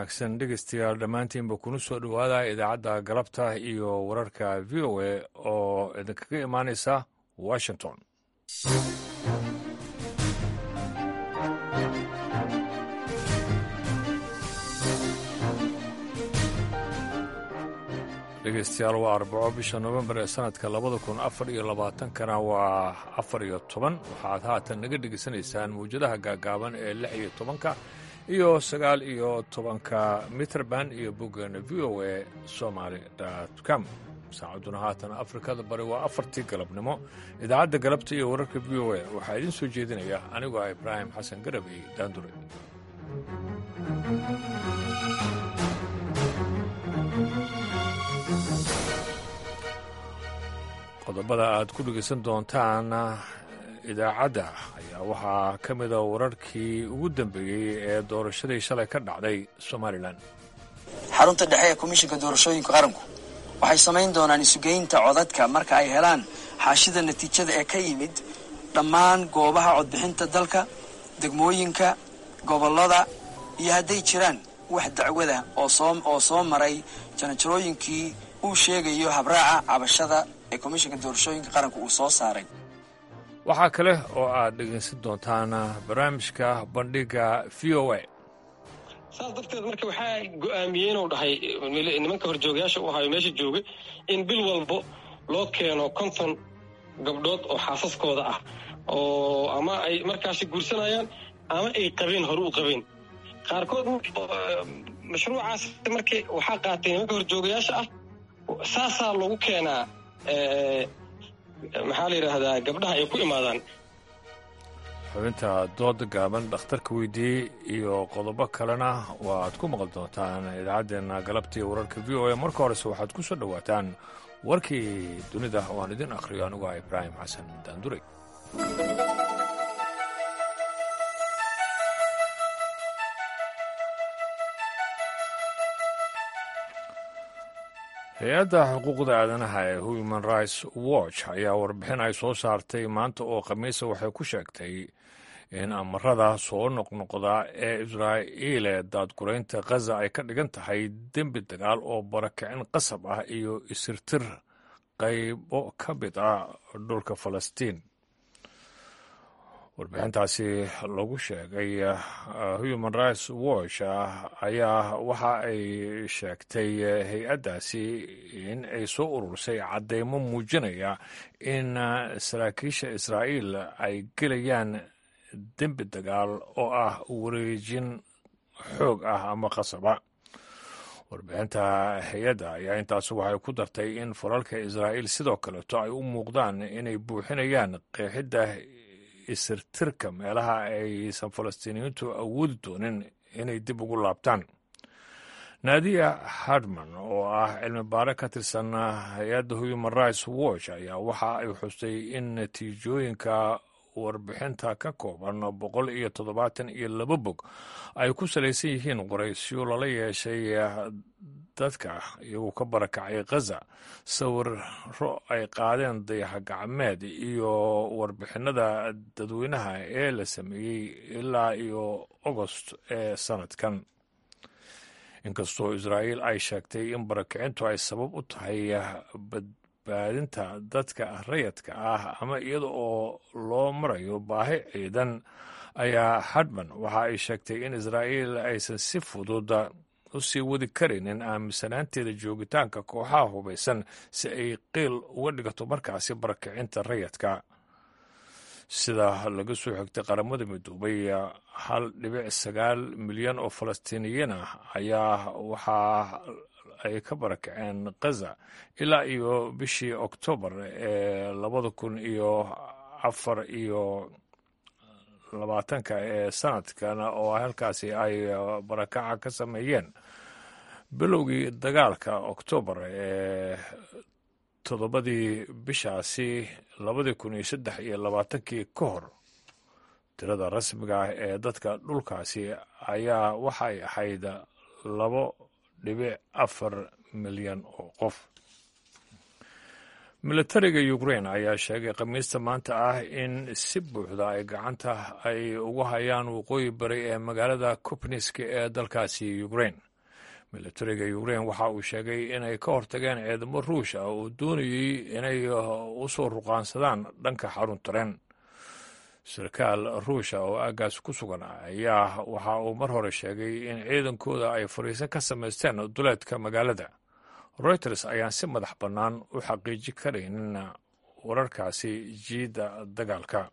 wanaagsan dhegeystayaal dhammaantiinba kuna soo dhowaada idaacadda galabta iyo wararka v o a oo idinkaga imaanaysa washington dhegeystayaal waa arbaco bisha novembar ee sanadka labada kun afar iyo labaatankana waa afar iyo toban waxaad haatan naga dhegeysanaysaan mawjadaha gaagaaban ee lix iyo tobanka iyo sagaal iyo tobanka mitrband iyo boggeena v o a somaly com saacadduna haatan afrikada bari waa afartii galabnimo idaacadda galabta iyo wararka v o a waxaa idiin soo jeedinaya anigoo ah ibraahim xasan garabey daandure qodobada aad ku dhegeysan doontaan idaacadda ayaa waxaa ka mida wararkii ugu dambeeyey ee doorashadii shalay ka dhacday somalilan xarunta dhexe ee komishinka doorashooyinka qaranku waxay samayn doonaan isugeynta codadka marka ay helaan xaashida natiijada ee ka yimid dhammaan goobaha codbixinta dalka degmooyinka gobollada iyo hadday jiraan wax dacwada oo soo maray janajarooyinkii uu sheegayo habraaca cabashada ee komishinka doorashooyinka qaranku uu soo saaray waxaa kale oo aad dhegeysan doontaan barnaamijka bandhiga v o a saas darteed marka waxaa go-aamiyey inuu dhahay nimanka horjoogayaasha u ahayo meesha joogay in bil walbo loo keeno konton gabdhood oo xaasaskooda ah oo ama ay markaasi guursanayaan ama ay qabeen hore u qabeen qaarkood mashruucaas marka waxaa qaatay nimanka horjoogayaasha ah saasaa lagu keenaa maxaa la yidhaahdaa gabdhaha ay ku imaadaan xubinta dooda gaaban dhakhtarka weydiiyey iyo qodobo kalena waaad ku maqli doontaan idaacaddeenna galabtii wararka v o a marka horese waxaad ku soo dhowaataan warkii dunida waan idin akhriyo anigu ah ibraahim xasan daandurey hay-adda xuquuqda aadanaha ee human rights watch ayaa warbixin ay soo saartay maanta oo khamiisa waxay ku sheegtay in amarada soo noqnoqda ee israa'iil ee daadguraynta khaza ay ka dhigan tahay dembi dagaal oo barakicin qasab ah iyo isirtir qaybo ka mid ah dhulka falastiin warbixintaasi lagu sheegay human rights watch ayaa waxa ay sheegtay hay-addaasi in ay soo urursay caddeymo muujinaya in saraakiisha israa'iil ay gelayaan dembi dagaal oo ah wareejin xoog ah ama qasaba warbixinta hay-adda ayaa intaas waxay ku dartay in falalka israa'iil sidoo kaleeto ay u muuqdaan inay buuxinayaan qeexidda isirtirka meelaha aysan falastiiniyiintu awoodi doonin inay dib ugu laabtaan naadiya hardman oo ah cilmi baare ka tirsan hay-adda human rights watch ayaa waxa ay xustay in natiijooyinka warbixinta ka kooban boqol iyo toddobaatan iyo laba bog ay ku salaysan yihiin qoraysyo lala yeeshay dadka iyagoo ka barakacay khaza sawiro ay qaadeen dayaxa gacmeed iyo warbixinada dadweynaha ee la sameeyey ilaa iyo ogost ee sanadkan inkastoo israa'iil ay sheegtay in barakicintu ay sabab u tahay badbaadinta dadka rayadka ah ama iyada oo loo marayo baahi ciidan ayaa hadman waxa ay sheegtay in israa'iil aysan si fudud u sii wadi karaynin aaminsanaanteeda joogitaanka kooxaha hubaysan si ay qiil uga dhigato markaasi barakicinta rayadka sida laga soo xigtay qaramada midoobay hal dhibic sagaal milyan oo falastiiniyiin ah ayaa waxaa ay ka barakaceen khaza ilaa iyo bishii oktoobar ee labada kun iyo afar iyo labaatanka ee sanadkan oo halkaasi ay barakaca ka sameeyeen bilowgii dagaalka oktoobar ee toddobadii bishaasi labadii kun iyo saddex iyo labaatankii ka hor tirada rasmiga ah ee dadka dhulkaasi ayaa waxay ahayd labo dhibic afar milyan oo qof militariga ukrain ayaa sheegay khamiista maanta ah in si buuxda ay gacanta ay ugu hayaan waqooyi bari ee magaalada kupniski ee dalkaasi ukrain militariga ukrein waxa uu sheegay inay ka hortageen ciidamo ruush ah oo doonayey inay u soo ruqaansadaan dhanka xarun tareen sarkaal ruusha oo aaggaas ku sugan ayaa waxa uu mar hore sheegay in ciidankooda ay fariisan ka samaysteen duleedka magaalada reuters ayaan si madax bannaan u xaqiiji karaynin wararkaasi jiidda dagaalka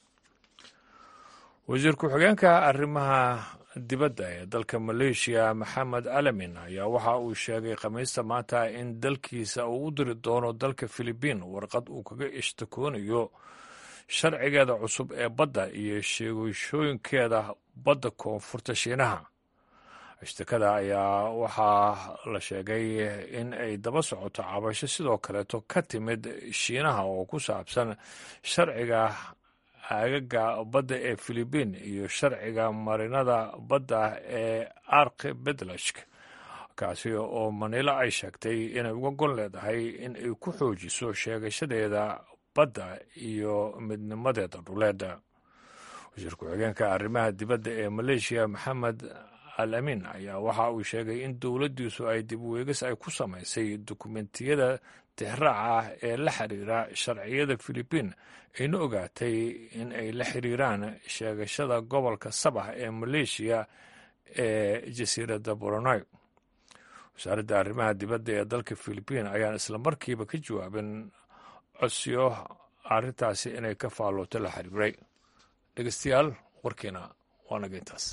wasiir ku-xigeenka arrimaha dibadda ee dalka maleeshiya maxamed alamin ayaa waxa uu sheegay khamiista maanta in dalkiisa uu u diri doono dalka filibiin warqad uu kaga ishtakoonayo sharcigeeda cusub ee badda iyo sheegashooyinkeeda badda koonfurta shiinaha ishtikada ayaa waxaa la sheegay in ay daba socoto cabasho sidoo kaleeto ka timid shiinaha oo ku saabsan sharciga aagaga badda ee filibiin iyo sharciga marinada badda ee arki bedlashk kaasi oo manilo ay sheegtay inay uga gon leedahay in ay ku xoojiso sheegashadeeda badda iyo midnimadeeda dhuleeda wasiir ku-xigeenka arrimaha dibadda ee maleeshiya maxamed al amin ayaa waxa uu sheegay in dowladdiisu ay dib weegis ay ku samaysay dukumentiyada tixraaca ah ee la xiriira sharciyada filibiin ayna ogaatay in ay la xiriiraan sheegashada gobolka sabax ee maleeshiya ee jasiiradda boronoy wasaaradda arrimaha dibadda ee dalka filibiin ayaan islamarkiiba ka jawaabin codsiyo arrintaasi inay ka faallooto la xiriiray dhegeystayaal warkiina waa naga intaas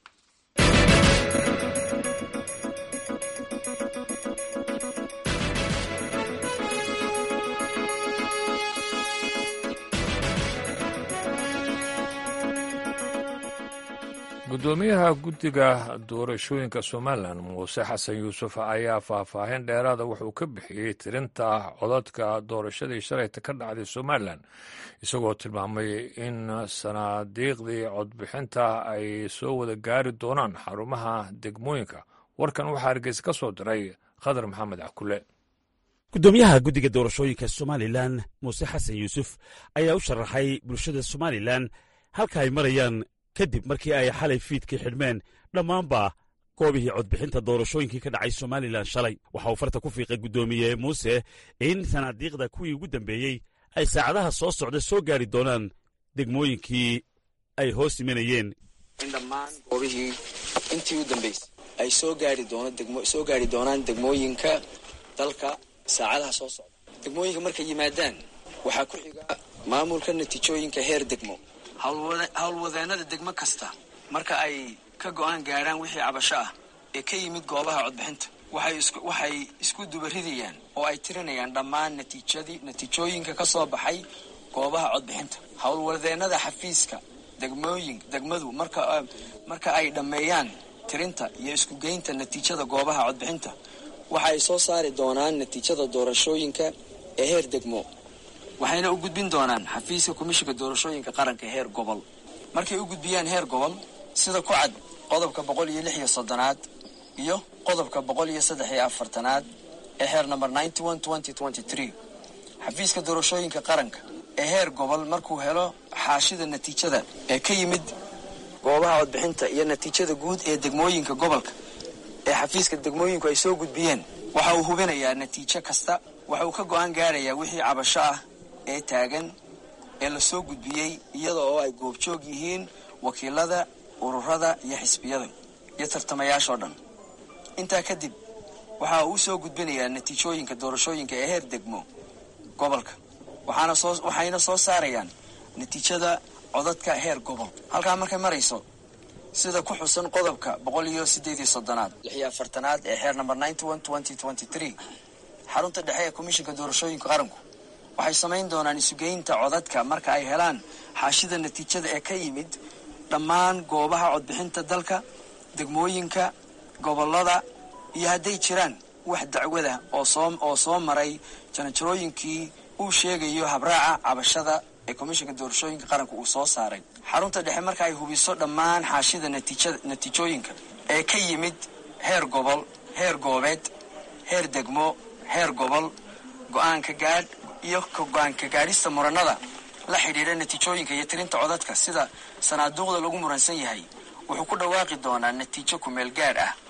guddoomiyaha guddiga doorashooyinka somalilan muuse xasan yuusuf ayaa faahfaahin dheeraada wuxuu ka bixiyey tirinta codadka doorashadii shalayta ka dhacday somalilan isagoo tilmaamay in sanaadiiqdii codbixinta ay soo wada gaari doonaan xarumaha degmooyinka warkan waxaa hargeysa ka soo diray khadar maxamed cakule guddoomiyaha guddiga doorashooyinka somalilan muuse xasan yuusuf ayaa u sharaxay bulshada somalilan halka ay marayaan kadib markii ay xalay fiidkii xidhmeen dhammaanba goobihii codbixinta doorashooyinkii ka dhacay somalilan shalay waxa uu farta ku fiiqay guddoomiye muuse in sanaadiiqda kuwii ugu dambeeyey ay saacadaha soo socda soo gaari doonaan degmooyinkii ay hoos imanayeen in dhammaan goobihii intii u dambaysay ay soo gaari soo gaari doonaan degmooyinka dalka saacadaha soo socda degmooyinka markay yimaadaan waxaa ku xiga maamulka natiijooyinka heer degmo howlwadeenada degmo kasta marka ay ka go'aan gaadhaan wixii cabasho ah ee ka yimid goobaha codbixinta waxay isku dubaridayaan oo ay tirinayaan dhammaan natiijadii natiijooyinka ka soo baxay goobaha codbixinta howlwadeenada xafiiska degmooyin degmadu marka ay dhammeeyaan tirinta iyo iskugeynta natiijada goobaha codbixinta waxa ay soo saari doonaan natiijada doorashooyinka ee heer degmo waxayna u gudbin doonaan xafiiska komishinka doorashooyinka qaranka heer gobol markay u gudbiyaan heer gobol sida ku cad qodobka boqol iyo lix iyo soddonaad iyo qodobka boqol iyo saddex iyo afartanaad ee heer number ninety one twenty twenty three xafiiska doorashooyinka qaranka ee heer gobol markuu helo xaashida natiijada ee ka yimid goobaha codbixinta iyo natiijada guud ee degmooyinka gobolka ee xafiiska degmooyinku ay soo gudbiyeen waxa uu hubinayaa natiijo kasta waxa uu ka go-aan gaarayaa wixii cabasho ah ee taagan ee la soo gudbiyey iyada oo ay goobjoog yihiin wakiilada ururada iyo xisbiyada iyo tartamayaashoo dhan intaa kadib waxa uu soo gudbinayaa natiijooyinka doorashooyinka ee heer degmo gobolka waxayna soo saarayaan natiijada codadka heer gobol halkaa markay marayso sida ku xusan qodobka boqol iyo sideed iyo soddonaad lix iyo afartanaad ee heer number ninety one twenty twenty three xarunta dhexe ee komishinka doorashooyinka qaranku waxay samayn doonaan isugeynta codadka marka ay helaan xaashida natiijada ee ka yimid dhammaan goobaha codbixinta dalka degmooyinka gobolada iyo hadday jiraan wax dacwada oo soo maray janjarooyinkii uu sheegayo habraaca cabashada ee komishinka doorashooyinka qaranka uu soo saaray xarunta dhexe marka ay hubiso dhammaan xaashida natiijooyinka ee ka yimid heer gobol heer goobeed heer degmo heer gobol go-aanka gaadh iyo go-aanka gaadhista muranada la xidhiidha natiijooyinka iyo tirinta codadka sida sanaaduuqda lagu muransan yahay wuxuu ku dhawaaqi doonaa natiijo kumeel gaadh ah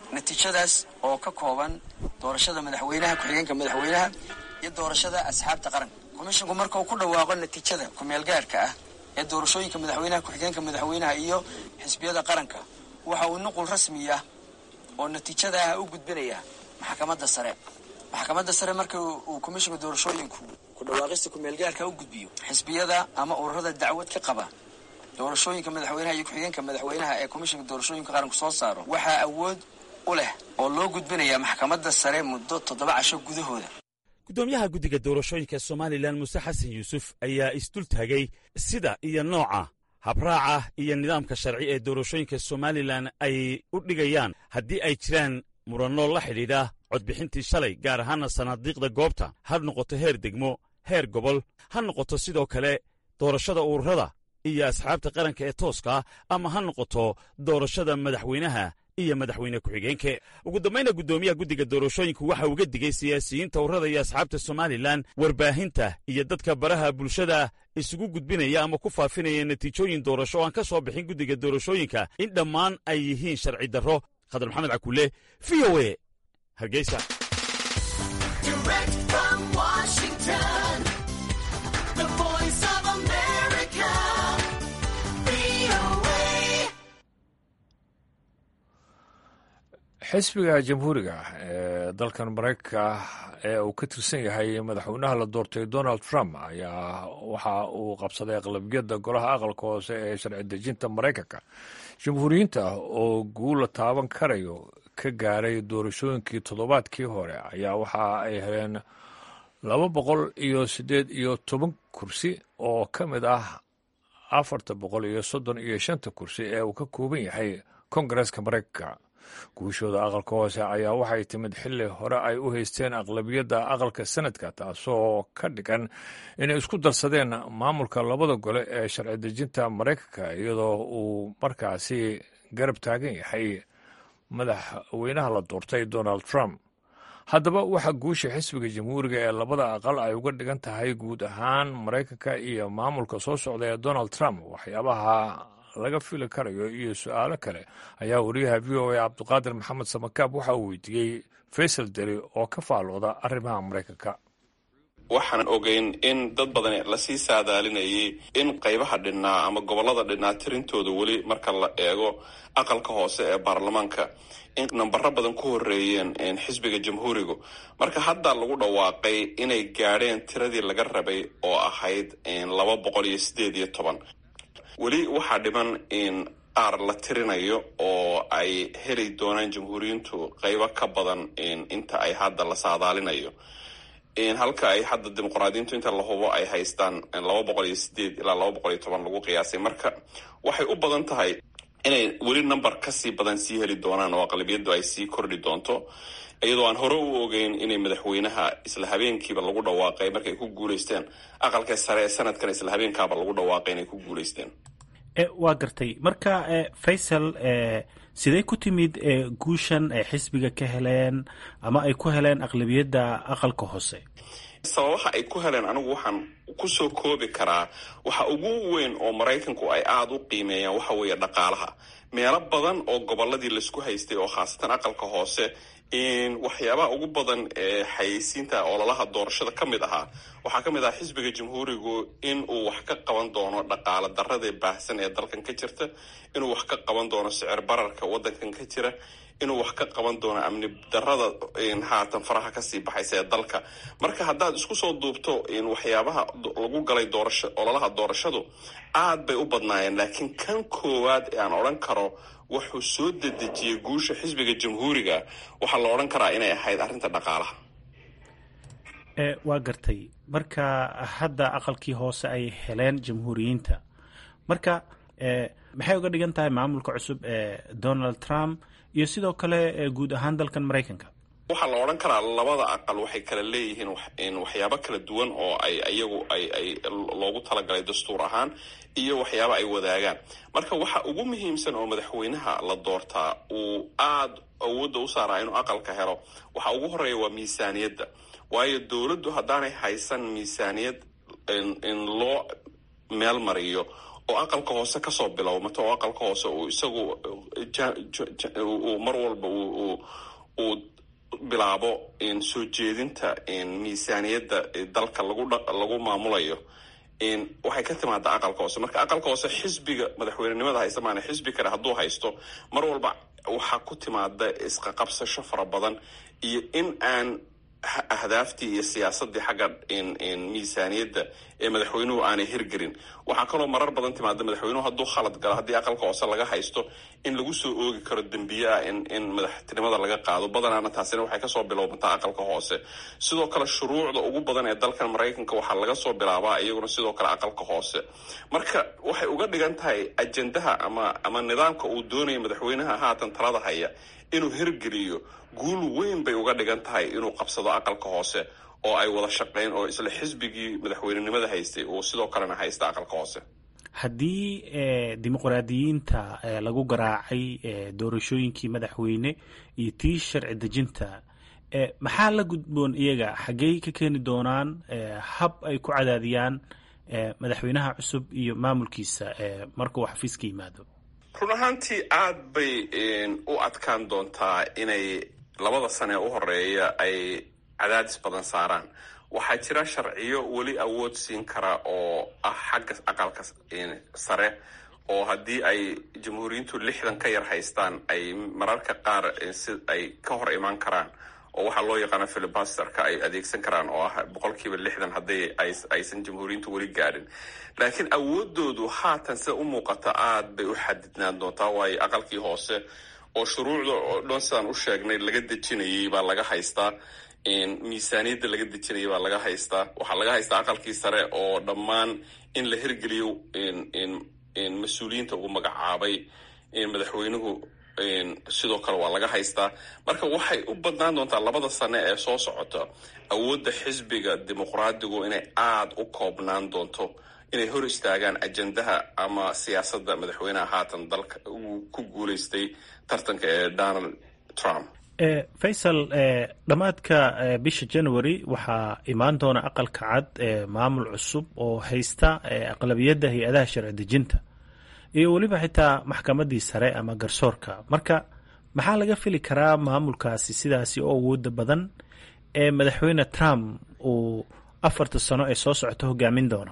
natiijadaas oo ka kooban doorashada madaxweynaha ku-xigeenka madaxweynaha iyo doorashada asxaabta qaranka komishinku marka uu ku dhawaaqo natiijada ku-meelgaarka ah ee doorashooyinka madaxweynaha ku-xigeenka madaxweynaha iyo xisbiyada qaranka waxa uu nuqul rasmi ah oo natiijada ah u gudbinaya maxkamadda sare maxkamadda sare marka uu komishinka doorashooyinku ku dhawaaqista ku-meelgaarka u gudbiyo xisbiyada ama ururada dacwad ka qaba doorashooyinka madaxweynaha iyo ku-xigeenka madaxweynaha ee komishinka doorashooyinka qaranku soo saaro waxaa awood u leh oo loo gudbinaya maxkamadda sare muddo toddoba casho gudahooda guddoomiyaha guddiga doorashooyinka somalilan muuse xasan yuusuf ayaa isdul taagay sida iyo nooca habraaca iyo nidaamka sharci ee doorashooyinka somalilan ay u dhigayaan haddii ay jiraan muranno la xidhiidha codbixintii shalay gaar ahaana sanaadiiqda goobta ha noqoto heer degmo heer gobol ha noqoto sidoo kale doorashada ururada iyo asxaabta qaranka ee tooska ama ha noqoto doorashada madaxweynaha iyo madaxweyne ku-xigeenke ugu dambayna guddoomiyaha guddiga doorashooyinku waxa uga digay siyaasiyiinta ururada iyo asxaabta somalilan warbaahinta iyo dadka baraha bulshada isugu gudbinaya ama ku faafinaya natiijooyin doorasho oo aan ka soo bixin guddiga doorashooyinka in dhammaan ay yihiin sharci darro khadar maxamed cakuule v o e hargeysa xisbiga jamhuuriga ee dalkan maraykanka ee uu ka tirsan yahay madaxweynaha la doortay donald trump ayaa waxa uu qabsaday aqlabiyadda golaha aqalka hoose ee sharci dejinta maraykanka jamhuuriyiinta oo guula taaban karayo ka gaaray doorashooyinkii toddobaadkii hore ayaa waxa ay heleen laba boqol iyo siddeed iyo toban kursi oo ka mid ah afarta boqol iyo soddon iyo shanta kursi ee uu ka kooban yahay kongareska maraykanka guushooda aqalka hoose ayaa waxay timid xilli hore ay u haysteen aqlabiyadda aqalka sanadka taasoo ka dhigan inay isku darsadeen maamulka labada gole ee sharci dejinta maraykanka iyadoo uu markaasi garab taagan yahay madaxweynaha la doortay donald trump haddaba waxaa guusha xisbiga jamhuuriga ee labada aqal ay uga dhigan tahay guud ahaan maraykanka iyo maamulka soo socda ee donald trump waxyaabaha laga fili karayo iyo su-aalo kale ayaa wariyaha v o a cabdiqaadir maxamed samakaab waxa uu weydiiyey faysal deri oo ka faalooda arrimaha maraykanka waxaan ogeyn in dad badan lasii saadaalinayay in qaybaha dhinnaa ama gobolada dhinnaa tirintooda weli marka la eego aqalka hoose ee baarlamaanka in nambaro badan ku horeeyeen xisbiga jamhuurigu marka hadda lagu dhawaaqay inay gaadheen tiradii laga rabay oo ahayd laba boqol iyo sideed iyo toban weli waxaa dhiman in qaar la tirinayo oo ay heli doonaan jamhuuriyiintu qaybo ka badan inta ay hadda la saadaalinayo halka ay hadda dimuqraadiyiintu inta la hubo ay haystaan laba boqol iyo sideed ilaa laba boqol iyo toban lagu qiyaasay marka waxay u badan tahay inay weli number kasii badan sii heli doonaan oo aqlabiyadu ay sii kordhi doonto iyadoo aan hore u ogeyn inay madaxweynaha isla habeenkiiba lagu dhawaaqay markay ku guuleysteen aqalka sare ee sanadkan isla habeenkaaba lagu dhawaaqay inay ku guuleysteen waa gartay marka faysal sidee ku timid guushan ay xisbiga ka heleen ama ay ku heleen aqlabiyadda aqalka hoose sababaha ay ku heleen anigu waxaan kusoo koobi karaa waxa ugu weyn oo maraykanku ay aada u qiimeeyaan waxa weeye dhaqaalaha meelo badan oo goboladii laisku haystay oo khaasatan aqalka hoose waxyaabaha ugu badan ee xayeysiinta ololaha doorashada ka mid ahaa waxaa ka mid ahaa xisbiga jamhuurigu in uu wax ka qaban doono dhaqaala darada baahsan ee dalkan ka jirta inuu wax ka qaban doono sicir bararka wadankan ka jira inuu wax ka qaban doono amni darada haatan faraha kasii baxaysa ee dalka marka haddaad isku soo duubto waxyaabaha lagu galay doorasho ololaha doorashadu aad bay u badnaayeen laakiin kan koowaad ee aan odhan karo wuxuu soo dedejiyey guusha xisbiga jamhuuriga waxaa la odhan karaa inay ahayd arrinta dhaqaalaha waa gartay marka hadda aqalkii hoose ay heleen jamhuuriyiinta marka maxay uga dhigan tahay maamulka cusub ee donald trump iyo sidoo kale guud ahaan dalkan maraykanka waxaa la odhan karaa labada aqal waxay kala leeyihiin waxyaabo kala duwan oo ay iyagu ay ay loogu talagalay dastuur ahaan iyo waxyaabo ay wadaagaan marka waxa ugu muhiimsan oo madaxweynaha la doortaa uu aada awoodda u saaraa inuu aqalka helo waxa ugu horeeya waa miisaaniyadda waayo dowladdu haddaanay haysan miisaaniyad in loo meel mariyo oo aqalka hoose kasoo bilowmato oo aqalka hoose uu isagu uu mar walba uu bilaabo soo jeedinta miisaaniyadda dalka lagu maamulayo waxay ka timaadaa aqalka hoose marka aqalka hoose xisbiga madaxweynenimada haysta maana xisbi kale hadduu haysto mar walba waxaa ku timaada isqaqabsasho fara badan iyo in aan ahdaaftii iyo siyaasadii xagga miisaaniyadda ee madaxweynuhu aanay hirgelin waxaa kaloo marar badan timaada madaxweynuhu hadduu khalad galo haddii aqalka hoose laga haysto in lagu soo oogi karo dembiye ah in madaxtinimada laga qaado badanaana taasina waxay kasoo bilowmataa aqalka hoose sidoo kale shuruucda ugu badan ee dalkan maraykanka waxaa laga soo bilaabaa iyaguna sidoo kale aqalka hoose marka waxay uga dhigan tahay ajendaha ama ama nidaamka uu doonaya madaxweynaha haatan talada haya inuu hirgeliyo guul weyn bay uga dhigan tahay inuu qabsado aqalka hoose oo ay wada shaqeyn oo isla xisbigii madaxweynenimada haystay uu sidoo kalena haysta aqalka hoose haddii dimuqraadiyiinta lagu garaacay doorashooyinkii madaxweyne iyo tii sharci dejinta maxaa la gudboon iyaga xaggey ka keeni doonaan hab ay ku cadaadiyaan madaxweynaha cusub iyo maamulkiisa markuu xafiiska yimaado run ahaantii aada bay u adkaan doontaa inay labada sane u horeeya ay cadaadis badan saaraan waxaa jira sharciyo weli awood siin kara oo ah xagga aqalka sare oo haddii ay jamhuuriyiintu lixdan ka yar haystaan ay mararka qaar si ay ka hor imaan karaan oo waxaa loo yaqaana filibasterka ay adeegsan karaan oo ah boqolkiiba lixdan haddii aysan jamhuuriyiintu weli gaadhin laakiin awoodoodu haatan sida u muuqata aada bay u xadidnaan doontaa waayo aqalkii hoose oo shuruucda oo dhan sidaan u sheegnay laga dejinayay baa laga haystaa miisaaniyadda laga dejinayay baa laga haystaa waxaa laga haystaa aqalkii sare oo dhammaan in la hirgeliyo mas-uuliyiinta uu magacaabay madaxweynuhu sidoo kale waa laga haystaa marka waxay u badnaan doontaa labada sane ee soo socota awoodda xisbiga dimuqraadigu inay aada u koobnaan doonto inay hor istaagaan ajendaha ama siyaasadda madaxweynaha haatan dalka uu ku guuleystay tartanka ee donald trump faysal dhammaadka bisha january waxaa imaan doona aqalka cad maamul cusub oo haysta aqlabiyadda hay-adaha sharci dejinta iyo weliba xitaa maxkamaddii sare ama garsoorka marka maxaa laga fili karaa maamulkaasi sidaasi oo awooda badan ee madaxweyne trump uu afarta sano ee soo socota hogaamin doono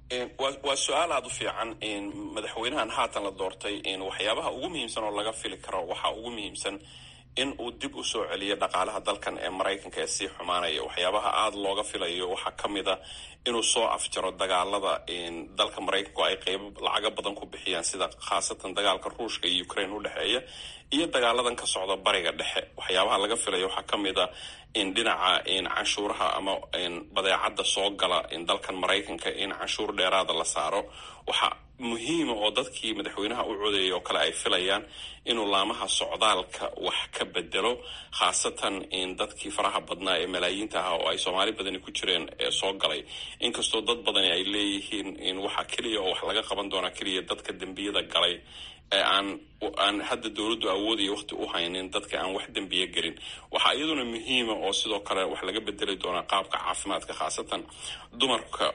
waa su-aal aada u fiican madaxweynahan haatan la doortay waxyaabaha ugu muhiimsan oo laga fili karo waxaa ugu muhiimsan in uu dib u soo celiyo dhaqaalaha dalkan ee maraykanka ee sii xumaanaya waxyaabaha aada looga filayo waxaa ka mid a inuu soo afjaro dagaalada dalka maraykanku ay qeybo lacaga badan ku bixiyaan sida khaasatan dagaalka ruushka iyo ukraine udhexeeya iyo dagaaladan ka socda bariga dhexe waxyaabaha laga filayo waxaa ka mid a in dhinaca canshuuraha ama badeecadda soo gala dalkan maraykanka in canshuur dheeraada la saaro waxaa muhiima oo dadkii madaxweynaha u codeeyay oo kale ay filayaan inuu laamaha socdaalka wax ka bedelo khaasatan dadkii faraha badnaa ee malaayiinta ahaa oo ay soomaali badani ku jireen ee soo galay inkastoo dad badani ay leeyihiin waxaa keliya oo wax laga qaban doonaa keliya dadka dembiyada galay ee aan aan hadda dowladdu awoodaya waqti u haynin dadka aan wax dembiye gelin waxaa iyaduna muhiima oo sidoo kale wax laga bedeli doonaa qaabka caafimaadka khaasatan dumarka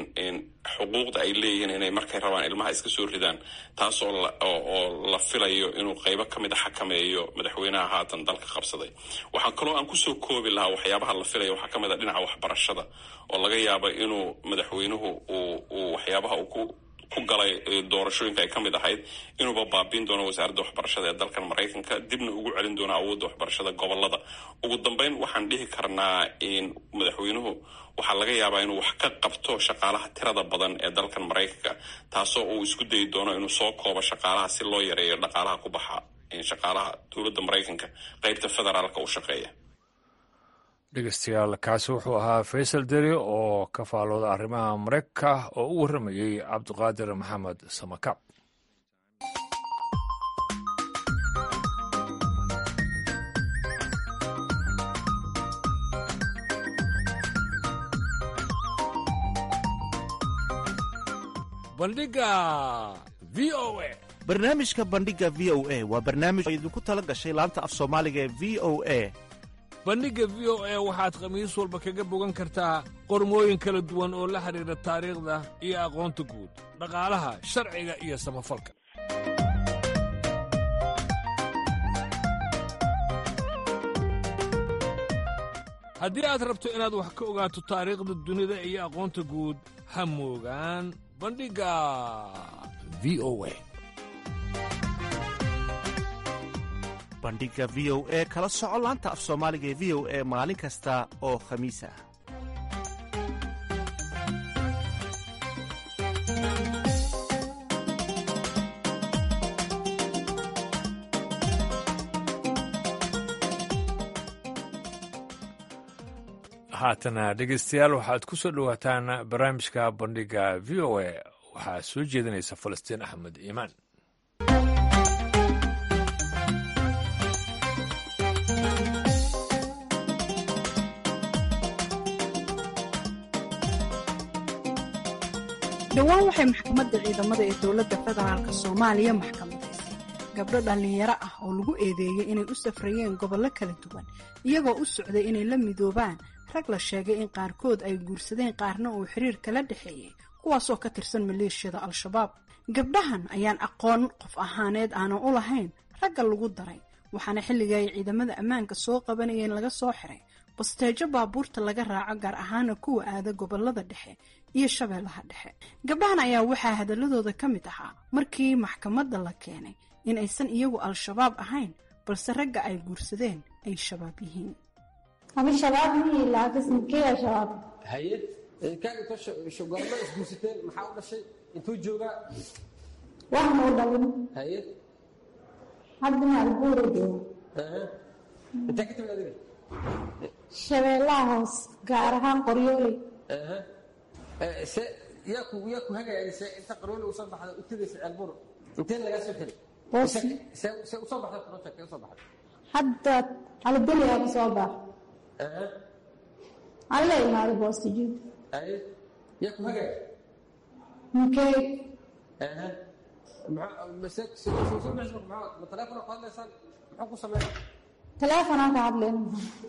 xuquuqda ay leeyihiin inay markay rabaan ilmaha iska soo ridaan taas oo oo la filayo inuu qeybo ka mid a xakameeyo madaxweynaha haatan dalka qabsaday waxaa kaloo aan kusoo koobi lahaa waxyaabaha la filaya waxaa ka mid a dhinaca waxbarashada oo laga yaaba inuu madaxweynuhu uu uu waxyaabaha uu ku ku galay doorashooyinka ay ka mid ahayd inuuba baabiin doono wasaaradda waxbarashada ee dalkan maraykanka dibna ugu celin doono awoodda waxbarashada gobolada ugu dambeyn waxaan dhihi karnaa madaxweynuhu waxaa laga yaabaa inuu wax ka qabto shaqaalaha tirada badan ee dalkan maraykanka taasoo uu isku dayi doono inuu soo koobo shaqaalaha si loo yareeyo dhaqaalaha ku baxa shaqaalaha dowladda maraykanka qeybta federaalka u shaqeeya dhegeystayaal kaasi wuxuu ahaa faysal deri oo ka faalooda arrimaha maraykanka oo u warramayey cabdiqaadir maxamed samakaab bandhiga v o a barnaamijka bandhiga v o a waa barnaamij oo idinku tala gashay laanta af soomaaliga ee v o a bandhigga v o e waxaad khamiis walba kaga bogan kartaa qormooyin kala duwan oo la xidhiidha taariikhda iyo aqoonta guud dhaqaalaha sharciga iyo samafalka haddii aad rabto inaad wax ka ogaato taariikhda dunida iyo aqoonta guud ha moogaan bandhigga v o e bandhigga v o e kala soco laanta af soomaaliga ee v o e maalin kasta oo khamiis ah haatana dhegeystayaal waxaad ku soo dhowaataan barnaamijka bandhigga v o e waxaa soo jeedinaysa falastiin axmed iimaan dhowaan waxay maxkamadda ciidamada ee dowladda federaalk soomaaliya maxkamadaysay gabdho dhallinyaro ah oo lagu eedeeyey inay u safrayeen gobollo kala duwan iyagoo u socday inay la midoobaan rag la sheegay in qaarkood ay guursadeen qaarna uu xiriir kala dhexeeyey kuwaasoo ka tirsan maleeshiyada al-shabaab gabdhahan ayaan aqoon qof ahaaneed aanan u lahayn ragga lagu daray waxaana xilliga ay ciidamada ammaanka soo qabanayeen laga soo xiray basteejo baabuurta laga raaco gaar ahaana kuwa aada gobolada dhexe iyo shabeellaha dhexe gabdhahan ayaa waxaa hadaladooda ka mid ahaa markii maxkamadda la keenay in aysan iyagu al-shabaab ahayn balse ragga ay guursadeen ay shabaab yihiin haye kaaga goorma isguursateen maxaa u dhashay intuu joogaa waxma u dhalin haye hadda maalbuura jooga intee ka timid adiga shabeellaha hoos gaar ahaan qoryooley se yaa ku yaa ku hagaya se inta qarooli usoo baxda u tegaysa ceelbur inteen lagaa soo xiray boosi se se usoo baxda project ka usoo baxda hadda calibeliyaa ka soo bax alla imaada boosti jid haye yaa ku hagaya mkey ma teleefona ku hadlaysaan muxuu ku sameeya teleefonaan ka hadlayna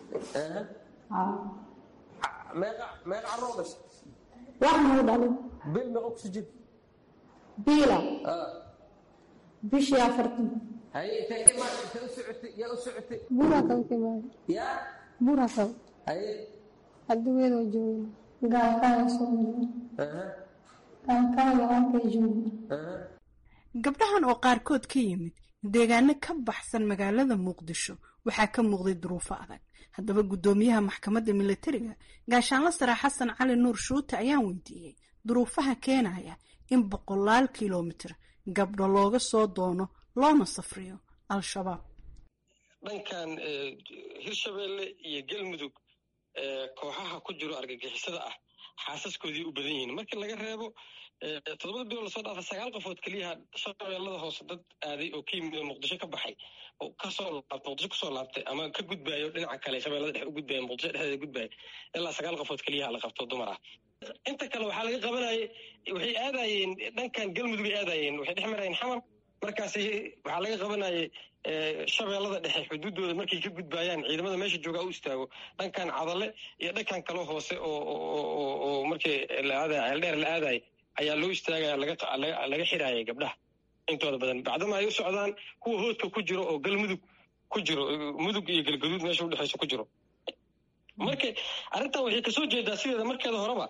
meeqa meeqa carroo dhashay waxma u dhalin bil meeqa kusi jid biila bishii afartan haye intee ka imaad intee u socotay yaa u socotay burakab ka imaada yaa burakab haye addugeedoo jooga gaalkaaga soo gaalkaaga halkay jooga gabdhahan oo qaarkood ka yimid deegaano ka baxsan magaalada muqdisho waxaa ka muuqday duruufo adag haddaba guddoomiyaha maxkamadda milatariga gaashaanla sare xasan cali nuur shuute ayaan weydiiyey duruufaha keenaya in boqolaal kilomitir gabdho looga soo doono loona safriyo al-shabaab dhankan hirshabeelle iyo galmudug kooxaha ku jiro argagixisada ah xaasaskoodii u badan yihiin markii laga reebo toddobada bilood lasoo dhaafa sagaal qofood keliyaha shabeellada hoose dad aaday oo ka yimid oo muqdisho ka baxay oo kasoo laabtay muqdisho kusoo laabtay ama ka gudbaayo dhinaca kale shabeellada dhexe u gudbaya muqdisho dhexdeeda gudbaya ilaa sagaal qofood keliyaha la qabto dumar ah inta kale waxaa laga qabanayay waxay aadayeen dhankan galmudugay aadayeen waxay dhex marayeen xamar markaas waxaa laga qabanayay shabeellada dhexe xuduuddooda markay ka gudbaayaan ciidamada meesha joogaa u istaago dhankan cadale iyo dhankan kaloo hoose oo markii la aadaya ceeldheer la aadaya ayaa loo istaagaya laga xiraayay gabdhaha intooda badan bacdama ay u socdaan kuwa hoodka ku jiro oo galmudug ku jiro mudug iyo galgaduud meesha udhexaysa ku jiro marka arrintan waxay kasoo jeedaa sideeda markeeda horeba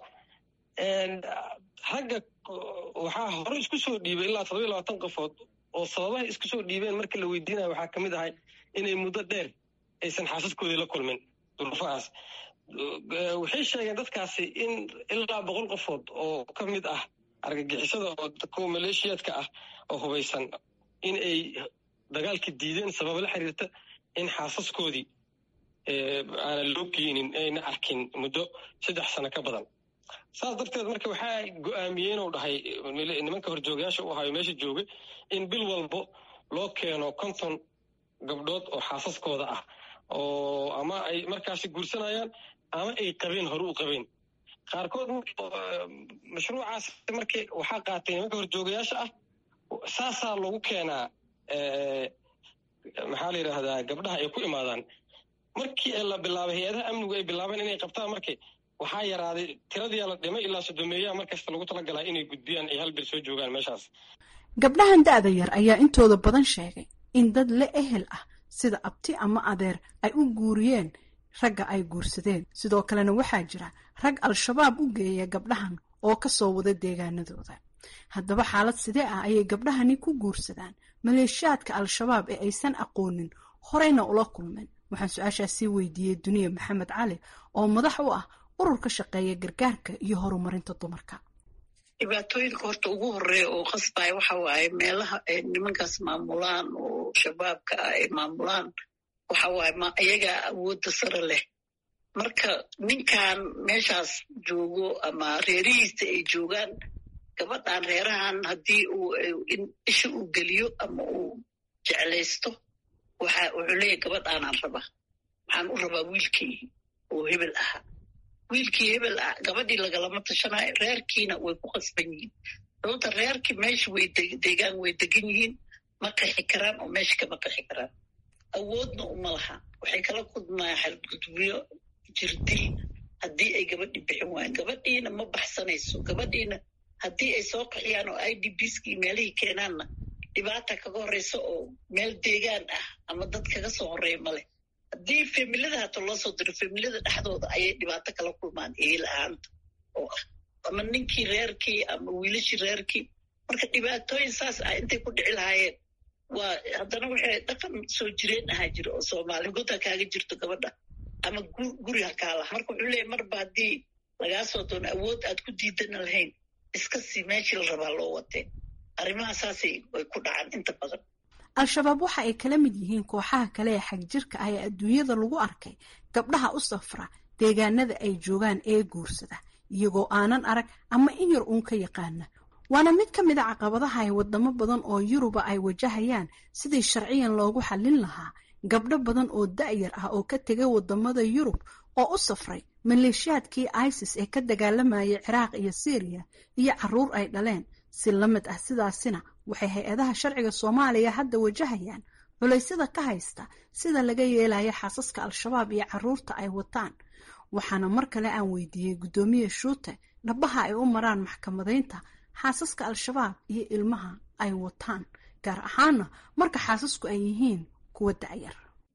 ragga waxaa hore isku soo dhiibay ilaa todoba iyo labaatan qofood oo sababaha isku soo dhiibeen marka la weydiinayo waxaa ka mid ahay inay muddo dheer aysan xaasaskoodii la kulmin duruufahaas waxay sheegeen dadkaasi in ilaa boqol qofood oo ka mid ah argagixisada oo kuwa maleeshiyaadka ah oo hubaysan in ay dagaalka diideen sababa la xiriirta in xaasaskoodii aanan loo geynin ayna arkin muddo saddex sano ka badan saas darteed marka waxaa go-aamiyeen uu dhahay nimanka horjoogayaasha u ahayo meesha joogay in bil walbo loo keeno konton gabdhood oo xaasaskooda ah oo ama ay markaasi guursanayaan ama ay qabeen hore u qabeen qaarkood mashruucaas markii waxaa qaatay nimanka horjoogayaasha ah saasaa lagu keenaa maxaa la yidhaahdaa gabdhaha ay ku imaadaan markii la bilaabay hay-adaha amnigu ay bilaabeen inay qabtaan markii waxaa yaraaday tiradiyaa la dhimay ilaa sodomeeyaha mar kasta lagu talagalaa inay gudbiyaan ay hal bil soo joogaan meeshaas gabdhahan da-da yar ayaa intooda badan sheegay in dad la ehel ah sida abti ama adeer ay u guuriyeen ragga ay guursadeen sidoo kalena waxaa jira rag al-shabaab u geeya gabdhahan oo ka soo wada deegaanadooda haddaba xaalad sidee ah ayay gabdhahani ku guursadaan maleeshiyaadka al-shabaab ee aysan aqoonin horeyna ula kulmeen waxaan su-aashaas sii weydiiyey duniya maxamed cali oo madax u ah urur ka shaqeeya gargaarka iyo horumarinta dumarka dhibaatooyinka horta ugu horeeya oo qasbaya waxa waaye meelaha ay nimankaas maamulaan oo shabaabka ah ay maamulaan waxa waaye ma iyagaa awoodda sare leh marka ninkan meeshaas joogo ama reerihiisa ay joogaan gabadhan reerahan haddii uu isha uu geliyo ama uu jeclaysto waxa wuxuu leeyahy gabadhaanaan raba waxaan u rabaa wiilkii oo hebel ahaa wiilkii hebel ah gabadhii lagalama tashanayo reerkiina way ku qasban yihiin sababta reerkii meesha way deegaan way degan yihiin ma qixi karaan oo meesha kama qixi karaan awoodna uma laha waxay kala kulmaan xadgudubyo jirdil haddii ay gabadhii bixin waayeen gabadhiina ma baxsanayso gabadhiina haddii ay soo qaxiyaan oo i d bskii meelihii keenaanna dhibaata kaga horeysa oo meel deegaan ah ama dad kaga soo horeeya maleh haddii familada hata loo soo diro familada dhexdooda ayay dhibaato kala kulmaan eel ahaanta oo ah ama ninkii reerkii ama wiilashii reerkii marka dhibaatooyin saas ah intay ku dhici lahaayeen waa haddana waxay dhaqan soo jireen ahaa jira oo soomaali god ha kaaga jirto gabadha ama guri ha kaa laha marka wuxuu leeyahy marba haddii lagaa soo doono awood aad ku diidana lahayn iska sii meeshii la rabaa loo watee arrimaha saasay way ku dhacaan inta badan al-shabaab waxa ay kala mid yihiin kooxaha kale ee xagjirka ah ee adduunyada lagu arkay gabdhaha u safra deegaanada ay joogaan ee guursada iyagoo aanan arag ama in yar uun ka yaqaana waana mid ka mid a caqabadaha ay wadamo badan oo yuruba ay wajahayaan sidii sharciyan loogu xallin lahaa gabdho badan oo da-yar ah oo ka tegay wadamada yurub oo u safray maleeshiyaadkii isis ee ka dagaalamayay ciraaq iyo syriya iyo caruur ay dhaleen si la mid ah sidaasina waxay hay-adaha sharciga soomaaliya hadda wajahayaan culaysyada ka haysta sida laga yeelayo xaasaska al-shabaab iyo caruurta ay wataan waxaana mar kale aan weydiiyey guddoomiye shuute dhabaha ay u maraan maxkamadaynta xaasaska al-shabaab iyo ilmaha ay wataan gaar ahaana marka xaasasku ay yihiin kuwa da-yar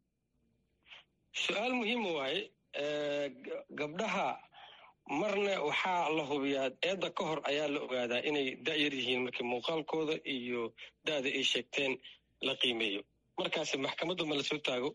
su-aal muhiima waaye gabdhaha marna waxaa la hubiyaa eedda ka hor ayaa la ogaadaa inay da-yar yihiin markii muuqaalkooda iyo da-da ay sheegteen la qiimeeyo markaasi maxkamadda ma lasoo taago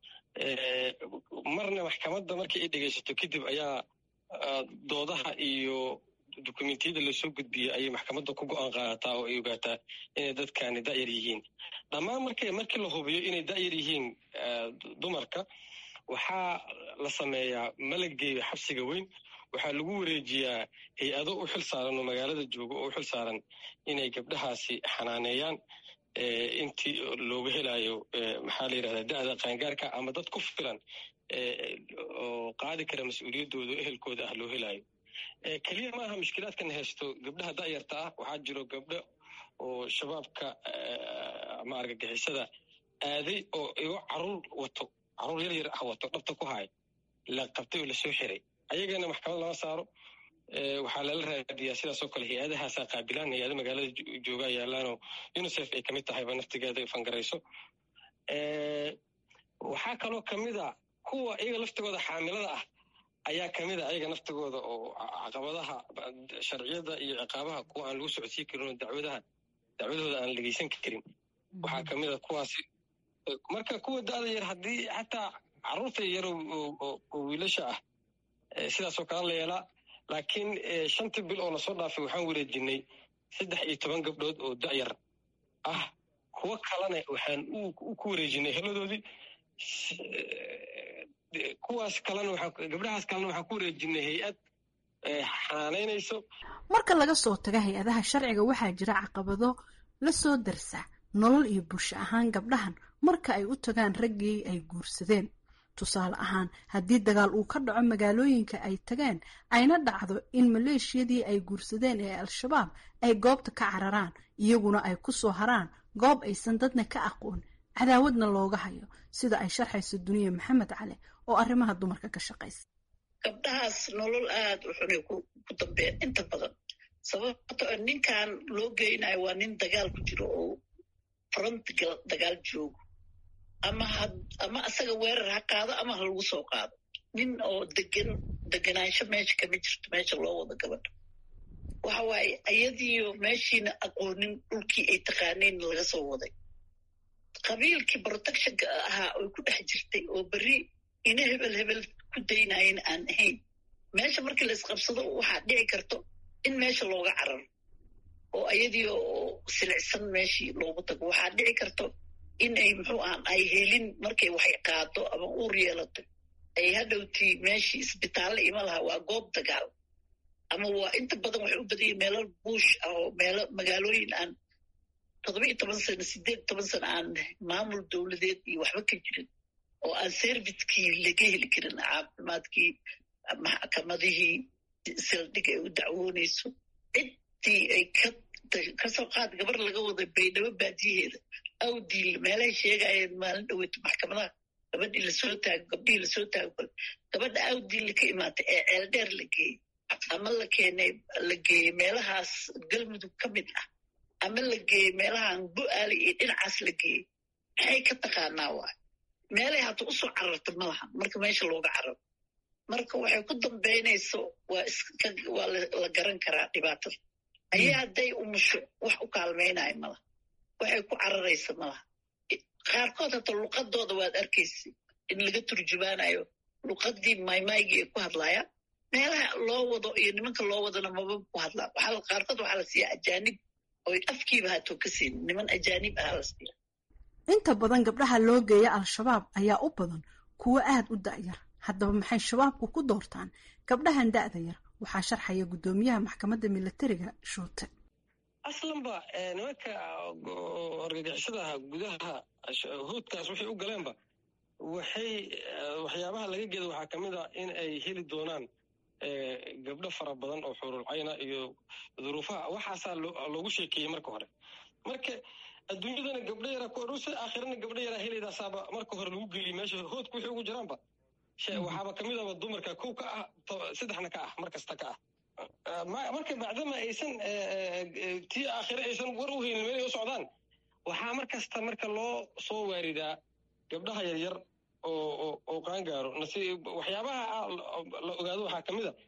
marna maxkamadda markii ay dhegaysato kadib ayaa doodaha iyo dokumentiyada lasoo gudbiyey ayay maxkamadda ku go-aan qaadataa oo ay ogaataa inay dadkani da-yar yihiin dhammaan mark markii la hubiyo inay da-yar yihiin dumarka waxaa la sameeyaa malageeyo xabsiga weyn waxaa lagu wareejiyaa hay-ado u xil saaran oo magaalada jooga oo u xil saaran inay gabdhahaasi xanaaneeyaan intii looga helayo maxaa la yidhahdaa da-da qaangaarka ama dad ku filan oo qaadi kara mas-uuliyaddooda ehelkooda ah loo helayo keliya maaha mushkilaadkan haysto gabdhaha da-yarta ah waxaa jiro gabdho oo shabaabka ama argagixisada aaday oo igo caruur wato caruur yar yar ah wato dhabta ku haay la qabtay oo lasoo xiray ayagana maxkamad lama saaro waxaa lala raadiyaa sidaasoo kale hay-adahaasaa qaabilaan hay-ada magaalada joogaa yaalaanoo unicef ay kamid tahayba naftigeeda fangarayso waxaa kaloo kamida kuwa iyaga laftigooda xaamilada ah ayaa kamid a ayaga naftigooda oo caqabadaha sharciyada iyo ciqaabaha kuwa aan lagu socodsiin karin oo dacwadaha dacwadooda aan dhegeysan karin waxaa kamid a kuwaasi marka kuwa da-da yar haddii xataa caruurta yar oo wiilasha ah sidaasoo kale la yeelaa laakiin shantii bil oo lasoo dhaafay waxaan wareejinay saddex iyo toban gabdhood oo da-yar ah kuwo kalena waxaan ku wareejinay heladoodii kuwaas kalena gabdhahaas kalena waxaan ku wareejinay hay-ad xanaanaynayso marka laga soo taga hay-adaha sharciga waxaa jira caqabado la soo darsa nolol iyo bulsho ahaan gabdhahan marka ay u tagaan raggii ay guursadeen tusaale ahaan haddii dagaal uu ka dhaco magaalooyinka ay tageen ayna dhacdo in maleeshiyadii ay guursadeen ee al-shabaab ay goobta ka cararaan iyaguna ay ku soo haraan goob aysan dadna ka aqoon cadaawadna looga hayo sida ay sharxayso duniya maxamed cali oo arrimaha dumarka ka shaqaysa gabdhahaas nolol aad u xunay ku dambeyn inta badan sababto ninkan loo geynayo waa nin dagaal ku jiro oo front dagaal joogo ama ama asaga weerar ha qaado ama ha lagu soo qaado nin oo degan deganaansho meesha kama jirto meesha loo wado gabadha waxa waaye ayadiiyo meeshiina aqoonin dhulkii ay taqaaneen laga soo waday qabiilkii protectionka ahaa oy ku dhex jirtay oo berri ina hebel hebel ku daynayen aan ahayn meesha markii la isqabsado waxaa dhici karto in meesha looga cararo oo ayadii oo silicsan meeshii loogu tago waxaa dhici karto in ay muxuu ahan ay helin markay waxay qaado ama uur yeelato ay hadhowtii meeshii isbitaalle ima laha waa goob dagaal ama waa inta badan waxay u badanyeen meelo buush ah oo meelo magaalooyin aan toddoba iyo toban sano sideed toban sano aan maamul dowladeed iyo waxba ka jirin oo aan serviskii laga heli karin caafimaadkii maxkamadihii saldhig ay u dacwoonayso ciddii ay kasoo qaad gabar laga waday baydhabo baadiyaheeda awdiil meelahay sheegayeen maalin dhaweyto maxkamadaha gabadhii lasoo taago gabdhihii lasoo taago kale gabadha awdiil ka imaatay ee ceeldheer la geeyey ama la keenay la geeyey meelahaas galmudug ka mid ah ama la geeyey meelahan bu-aali iyo dhinacaas la geeyey maxay ka taqaanaa waay meelay hadda usoo cararta ma laha marka meesha looga cararo marka waxay ku dambaynayso waa waa la garan karaa dhibaatada ayaa hadday umusho wax u kaalmaynayo malaha waxay ku cararaysa malaha qaarkood hata luqadooda waad arkaysa in laga turjumaanayo luqadii maymaygii ay ku hadlayaan meelaha loo wado iyo nimanka loo wadana maba ku hadlaa waxaa qaarkood waxaa la siiyaa ajaanib oy afkiiba haatoo ka siin niman ajaanib ahaa la siiya inta badan gabdhaha loo geeya al-shabaab ayaa u badan kuwo aad u da'yar haddaba maxay shabaabku ku doortaan gabdhahan da'da yar waxaa sharxaya guddoomiyaha maxkamadda milatariga shuute aslanba nimanka argagixisadaha gudaha huudkaas waxay u galeenba waxay waxyaabaha laga geeda waxaa ka mid a in ay heli doonaan gabdho fara badan oo xurulcayna iyo duruufaha waxaasaa loogu sheekeeyey marka hore marka adduunyadana gabdho yaraa ku adhowsa aakhirana gabdho yaraa helaydasaaba marka hore lagu geliy meesha hoodku waxay ugu jiraanba waxaaba kamid aba dumarka kow ka ah saddexna ka ah mar kasta ka ah marka bacdama aysan tii aakhire aysan war u haynin meelay u socdaan waxaa mar kasta marka loo soo waaridaa gabdhaha yaryar oo oo qaangaaro waxyaabaha la ogaado waxaa ka mid a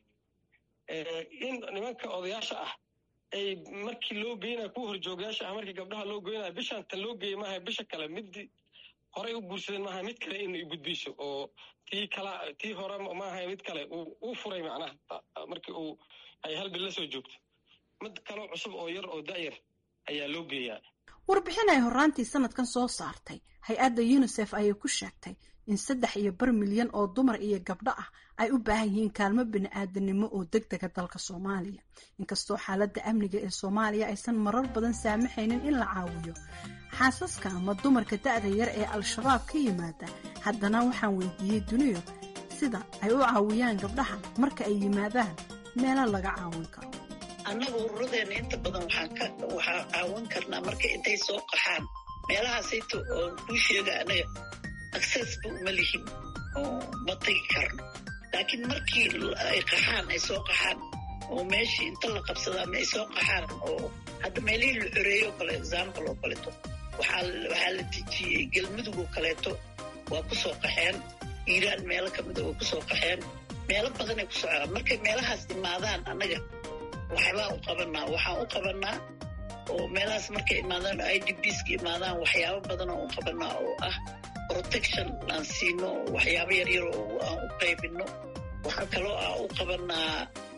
in nimanka odayaasha ah ay markii loo geynaya kuwa horjoogayaasha ah markii gabdhaha loo geynaya bishaan tan loo geeyay maaha bisha kale mid horey u guursadeen maaha mid kale in gudbiso oo tii kala tii hore maaha mid kale uu furay macnaha markii uu ay hal bil la soo joogto mid kaloo cusub oo yar oo da'yar ayaa loo geeyaa warbixin ay horraantii sanadkan soo saartay hay-adda unisef ayay ku sheegtay in saddex iyo bar milyan oo dumar iyo gabdho ah ay u baahan yihiin kaalmo bini-aadanimo oo deg dega dalka soomaaliya inkastoo xaaladda amniga ee soomaaliya aysan marar badan saamaxaynin in la caawiyo xaasaska ama dumarka da'da yar ee al-shabaab ka yimaada haddana waxaan weydiiyey duniyo sida ay u caawiyaan gabdhaha marka ay yimaadaan meelo laga caawin karo annaga ururadeenna inta badan waxaa caawin karnaa marka intay soo qaxaan meelahaasayto oo kuu sheega anaga accessba uma lihin oo ma tagi karno laakiin markii ay qaxaan ay soo qaxaan oo meeshii inta la qabsadaa ay soo qaxaan oo hadda meelihii la xoreeyo o kale example oo kaleeto waxaa la dejiyey galmudug oo kaleeto waa ku soo qaxeen iiraan meelo kamida waa ku soo qaxeen meelo badanay ku socdaan markay meelahaas imaadaan annaga waxbaa u qabanaa waxaan u qabanaa oo meelahaas markay imaadaan i d bska imaadaan waxyaabo badan oo u qabanaa oo ah protection aan siino waxyaabo yaryar oo aan u qaybino waxaa kaloo ah u qabanaa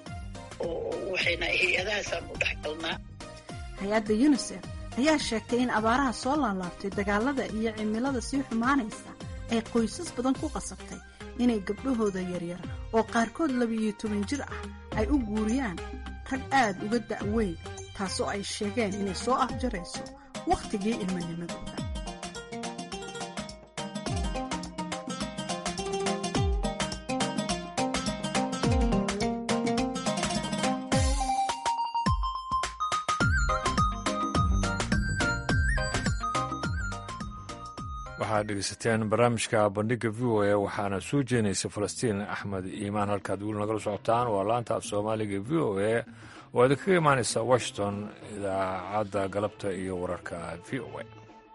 waxayna hay-adahaasaan u dhex galnaa hay-adda unisef ayaa sheegtay in abaaraha soo laalaabtay dagaalada iyo cimilada sii xumaanaysa ay qoysas badan ku qasabtay inay gabdhahooda yaryar oo qaarkood labiiyo toban jir ah ay u guuriyaan rag aad uga da'weyn taasoo ay sheegeen inay soo afjarayso wakhtigii ilmanimadooda waxaad dhegeysateen barnaamijka bandhiga v o a waxaana soo jeenaysa falastiin axmed iimaan halkaad weli nagala socotaan waa laanta af soomaaliga v o a oo idinkaga imaanaysa washington idaacadda galabta iyo wararka v o a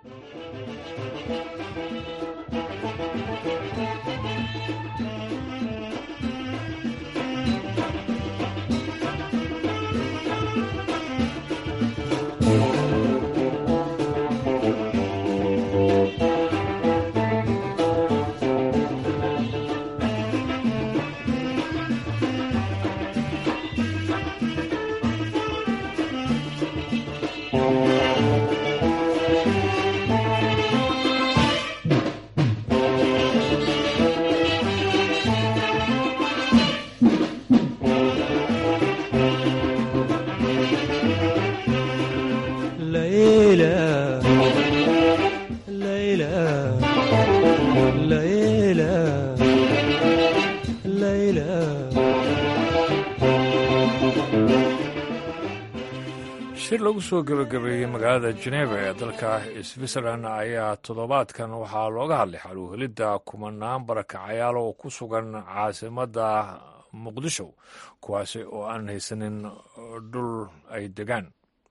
shir lagu soo gebagabeeyey magaalada jeneva ee dalka switzerland ayaa toddobaadkan waxaa looga hadlay xaluuhelidda kumanaan barakacayaal oo ku sugan caasimadda muqdisho kuwaasi oo aan haysanin dhul ay degaan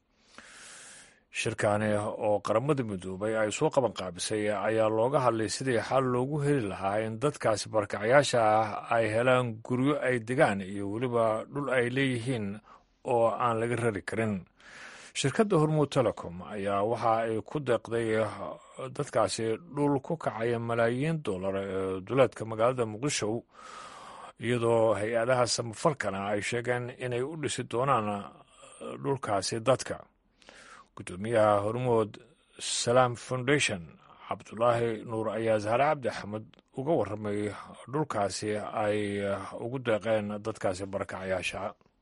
shirkani oo qaramada midoobay ay soo qaban qaabisay ayaa looga hadlay sidii xal loogu heli lahaa in dadkaasi barakacayaasha ah ay helaan guryo ay degaan iyo weliba dhul ay leeyihiin oo aan laga rari karin shirkadda hormuud telecom ayaa waxa ay ku deeqday dadkaasi dhul ku kacaya malaayiin dollar ee duleedka magaalada muqdisho iyadoo hay-adaha samafalkana ay sheegeen inay u dhisi doonaan dhulkaasi dadka guddoomiyaha hormuud salaam foundation cabdulaahi nuur ayaa zahre cabdi axmed uga warramay dhulkaasi ay ugu deeqeen dadkaasi barakacayaasha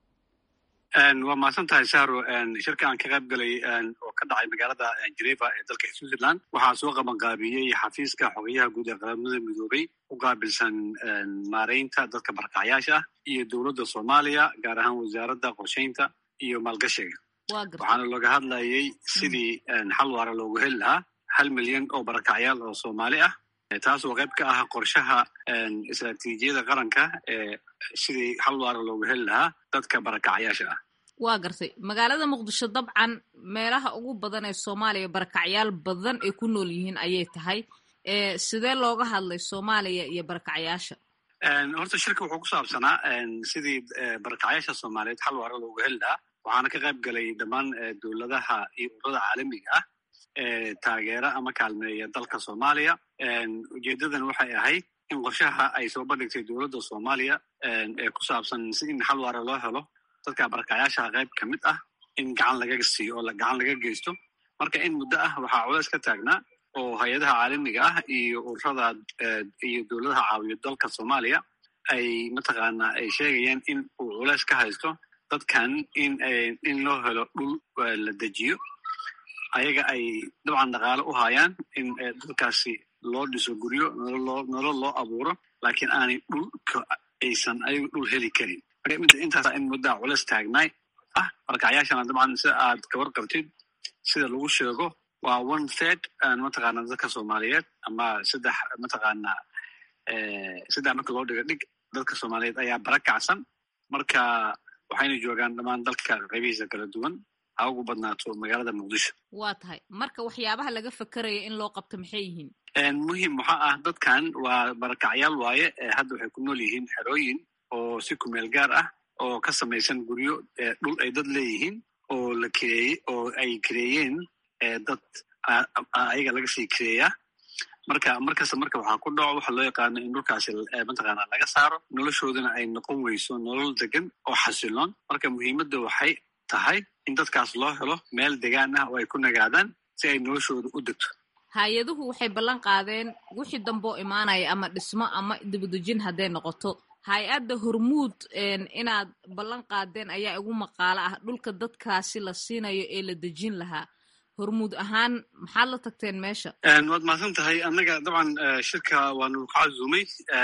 waa mahadsan tahay sahro shirka aan ka qayb galay oo ka dhacay magaalada geneva ee dalka switzerland waxaa soo qabanqaabiyey xafiiska xogayaha guud ee qaramada midoobay u qaabilsan maareynta dadka barakacayaasha ah iyo dowladda soomaaliya gaar ahaan wasaaradda qorsheynta iyo maalgashiga waxaana looga hadlayay sidii xal waara loogu heli lahaa hal milyan oo barakacyaal oo soomaali ah taas oo qayb ka ah qorshaha istraatiijiyada qaranka ee sidii xal waara loogu heli lahaa dadka barakacyaasha ah waa gartay magaalada muqdisho dabcan meelaha ugu badan ee soomaaliya barakacyaal badan ay ku nool yihiin ayay tahay sidee looga hadlay soomaaliya iyo barakacyaasha horta shirka wuxuu ku saabsanaa sidii barakacyaasha soomaaliyeed xal waara loogu heli lahaa waxaana ka qayb galay dhammaan dowladaha iyo ururada caalamiga ah ee taageera ama kaalmeeya dalka soomaaliya ujeedadan waxay ahayd in qorshaha ay soo bandhigtay dowladda soomaaliya ee ku saabsan si in xal waara loo helo dadka barakacyaashaha qayb ka mid ah in gacan laga siiyo oo gacan laga geysto marka in muddo ah waxaa culeys ka taagnaa oo hay-adaha caalamiga ah iyo ururada iyo dowladaha caawiyo dalka soomaaliya ay mataqaanaa ay sheegayaan in uu culeys ka haysto dadkan in in loo helo dhul la dejiyo ayaga ay dabcan dhaqaale u hayaan in dadkaasi loo dhiso guryo nolol loo abuuro laakiin aanay dhulka aysan ayagu dhul heli karin marka intaas in muddaa culeys taagnaay ah barakacyaashana dabcan sida aad kabar qabtid sida lagu sheego waa one third mataqaana dadka soomaaliyeed ama saddex mataqaana saddex marka loo dhigo dhig dadka soomaaliyeed ayaa barakacsan marka waxayna joogaan dhammaan dalka qaybihiisa kala duwan ha ugu badnaato magaalada muqdisho waa tahay marka waxyaabaha laga fakeraya in loo qabto maxay yihiin muhim waxaa ah dadkan waa barakacyaal waaye hadda waxay ku nool yihiin xerooyin oo si kumeel gaar ah oo ka samaysan guryo dhul ay dad leeyihiin oo la kireeye oo ay kireeyeen dad ayaga laga sii kireeyaa marka markasta marka waxaa ku dhaco waxa loo yaqaano in dhulkaasi mataqaana laga saaro noloshoodana ay noqon weyso nolol degan oo xasiloon marka muhiimadda waxay tahay in dadkaas loo helo meel degaan ah oo ay ku nagaadaan si ay noloshooda u degto hay-aduhu waxay ballan qaadeen wixii damboo imaanaya ama dhismo ama dibadejin hadday noqoto hay-adda hormuud inaad ballan qaadeen ayaa igu maqaalo ah dhulka dadkaasi la siinayo ee la dejin lahaa hormuud ahaan maxaad la tagteen meesha waad mahadsan tahay annaga dabcan shirka waanu ka cazumay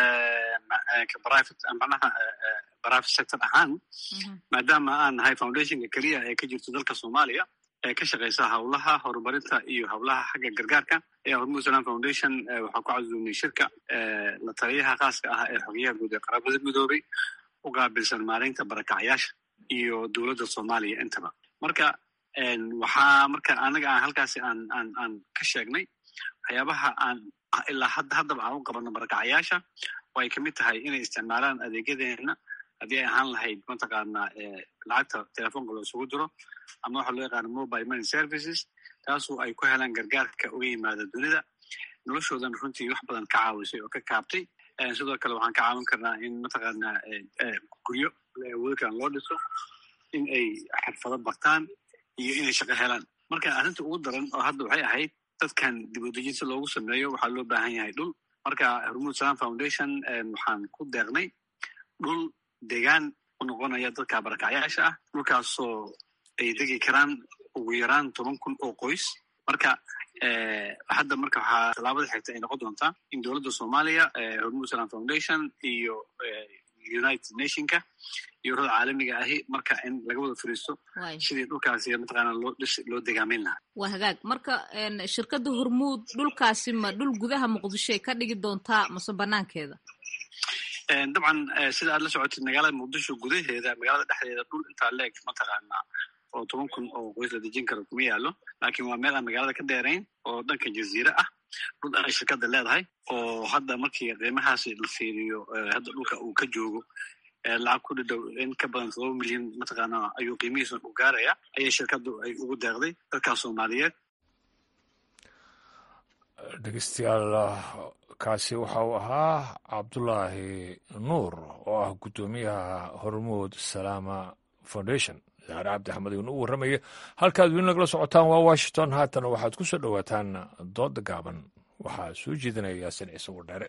manaha private sector ahaan maadaama aan nahay foundationka keliya ee ka jirto dalka soomaaliya ee ka shaqeysa howlaha horumarinta iyo howlaha xagga gargaarka ee hormuud salam foundation waxaa ku casuumay shirka la taliyaha khaaska ah ee xogeyaha guud ee qaramada midoobay u qaabilsan maareynta barakacyaasha iyo dowladda soomaaliya intaba marka waxaa marka anaga aan halkaasi aan aan aan ka sheegnay waxyaabaha aan ilaa hadda haddaba aan u qabano barakacyaasha oo ay kamid tahay inay isticmaalaan adeegyadeena haddii ay ahaan lahayd mataqaana lacagta telefoonka loo isugu diro ama waxa loo yaqaano mobile money services taasoo ay ku helaan gargaarka uga yimaada dunida noloshoodan runtii wax badan ka caawisay oo ka kaabtay sidoo kale waxaan ka caawin karnaa in mataqaana guryo awoodkan loo dhiso in ay xirfado bartaan iyo inay shaqo helaan marka arrinta ugu daran oo hadda waxay ahayd dadkan dib u dejin si loogu sameeyo waxaa loo baahan yahay dhul marka hormuud salam foundation waxaan ku deeqnay dhul deegaan u noqonaya dadka barakacyaasha ah dhulkaasoo ay degi karaan ugu yaraan toban kun oo qoys marka hadda marka waxaa tallaabada xigta ay noqon doontaa in dowladda soomaaliya hormuud salam foundation iyo united nationka iyo urada caalamiga ahi marka in laga wada fariisto sidii dhulkaasi mataqaana loo loo degaameyn lahaa waa hagaag marka shirkadda hormuud dhulkaasi ma dhul gudaha muqdisho ay ka dhigi doontaa mase banaankeeda dabcan sida aad la socotid magaalada muqdisho gudaheeda magaalada dhexdeeda dhul intaa leeg mataqaana oo toban kun oo qoys la dejin karo kuma yaalo laakiin waa meel aan magaalada ka dheerayn oo dhanka jaziire ah dhul ay shirkadda leedahay oo hadda markii qiimahaasi la fiiriyo hadda dhulka uu ka joogo lacag ku dhidhow in ka badan todoba milyan mataqaana ayuu qiimihiisa u gaaraya ayay shirkaddu ay ugu deeqday dadkaas soomaaliyeed dhegeystayaal kaasi waxa uu ahaa cabdulaahi nuur oo ah guddoomiyaha hormuud salaama foundation saare cabdi axmed ayuuna u warramaya halkaad weli nagala socotaan waa washington haatana waxaad ku soo dhowaataan dooda gaaban waxaa soo jeedinaya yaasin ciise wardheere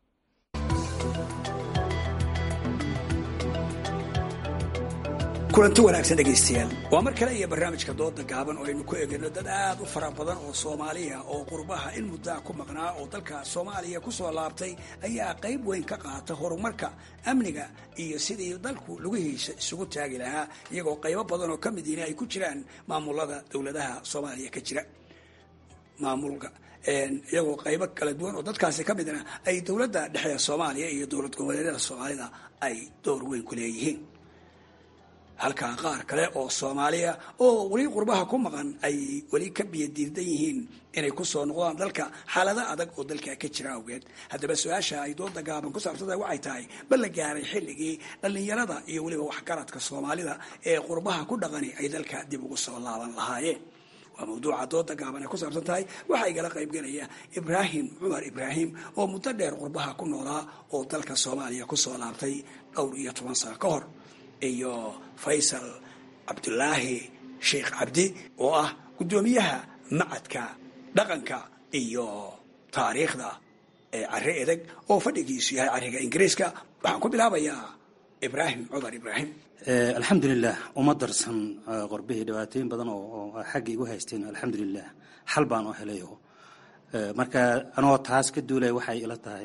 kulanti wanaagsan dhegaystayaal waa mar kale iyo barnaamijka dooda gaaban oo aynu ku eegayno dad aad u fara badan oo soomaaliya oo qurbaha in muddaa ku maqnaa oo dalka soomaaliya ku soo laabtay ayaa qayb weyn ka qaata horumarka amniga iyo sidii dalku lugihiisa isugu taagi lahaa iyagoo qaybo badan oo ka midiina ay ku jiraan maamulada dowladaha soomaaliya ka jira maamulka iyagoo qaybo kala duwan oo dadkaasi ka midna ay dowladda dhexe soomaaliya iyo dowlad goboleedyada soomaalida ay door weyn ku leeyihiin halkaa qaar kale oo soomaaliya oo weli qurbaha ku maqan ay weli ka biyadiirdan yihiin inay ku soo noqdaan dalka xaalado adag oo dalka ka jira awgeed haddaba su-aasha ay dooda gaaban ku saabsanta waxay tahay ma la gaaray xilligii dhallinyarada iyo weliba waxgaradka soomaalida ee qurbaha ku dhaqani ay dalka dib ugu soo laaban lahaayeen waa mawduuca dooda gaaban ay ku saabsan tahay waxaa igala qaybgelaya ibraahim cumar ibraahim oo muddo dheer qurbaha ku noolaa oo dalka soomaaliya kusoo laabtay dhowr iyo toban sano ka hor iyo faysal cabdulaahi sheekh cabdi oo ah guddoomiyaha macadka dhaqanka iyo taariikhda ee cari edeg oo fadhigiisu yahay cariga ingiriiska waxaan ku bilaabayaa ibraahim cumar ibraahim alxamdulilah uma darsan qorbihii dhibaatooyin badan oo xagga igu haysteen alxamdulilah xal baan oo helayo marka anoo taas ka duulaya waxay ila tahay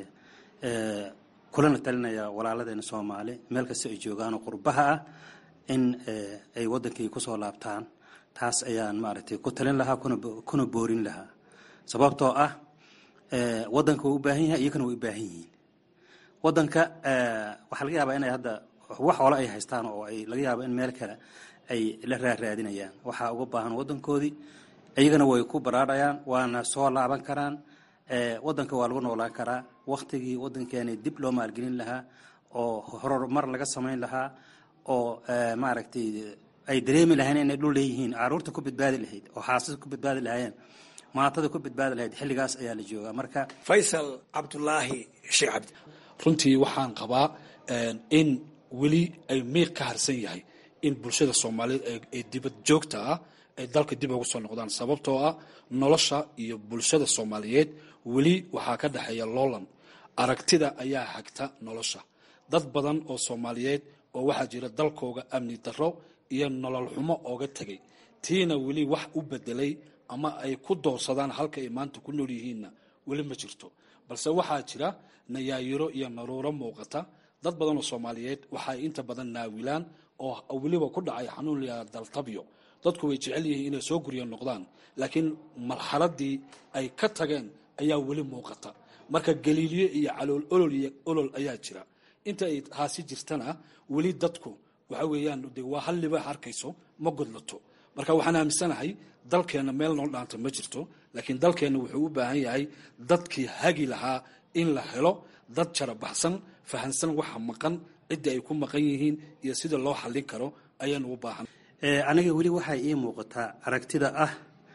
kulana talinaya walaaladeena soomaali meel kasta ay joogaan oo qurbaha ah in ay wadankii kusoo laabtaan taas ayaan maaragtay ku talin lahaa kuna boorin lahaa sababtoo ah wadanka wuu u baahan yahay iyagana way u baahan yihiin wadanka waxaa laga yaabaa inay hadda wax ole ay haystaan oo ay laga yaabo in meel kale ay la raaraadinayaan waxaa uga baahan wadankoodii iyagana way ku baraarhayaan waana soo laaban karaan wadanka waa lagu noolaan karaa waktigii wadankeena dib loo maalgelin lahaa oo horumar laga samayn lahaa oo maaragtay ay dareemi lahayn inay dhul leeyihiin caruurta ku badbaadi lahayd oo xaasada ku badbaadi lahaayeen maatada ku badbaadi lahayd xilligaas ayaa la joogaa marka faysal cabdulaahi sheekh cabdi runtii waxaan qabaa in weli ay miiq ka harsan yahay in bulshada soomaaliyeed ee dibad joogta ah ay dalka dib ugu soo noqdaan sababtoo ah nolosha iyo bulshada soomaaliyeed weli waxaa ka dhexeeya loolan aragtida ayaa hagta nolosha dad badan oo soomaaliyeed oo waxaa jira dalkooga amni darro iyo nolol xumo ooga tegay tiina weli wax u bedelay ama ay ku doorsadaan halka ay maanta ku nool yihiinna weli ma jirto balse waxaa jira nayaayiro iyo naruuro muuqata dad badan oo soomaaliyeed waxay inta badan naawilaan oo weliba ku dhacay xanuun layaa daltabyo dadku way jecel yihiin inay soo guryo noqdaan laakiin marxaladii ay ka tageen ayaa weli muuqata marka galiilyo iyo calool olol iyo olol ayaa jira inta ay taasi jirtana weli dadku waxa weeyaan de waa hal libaax arkayso ma godlato marka waxaan aaminsanahay dalkeenna meel noo dhaanta ma jirto laakiin dalkeenna wuxuu u baahan yahay dadkii hagi lahaa in la helo dad jarabaxsan fahansan waxa maqan cidda ay ku maqan yihiin iyo sida loo xallin karo ayaanu u baahan aniga weli waxay ii muuqataa aragtida ah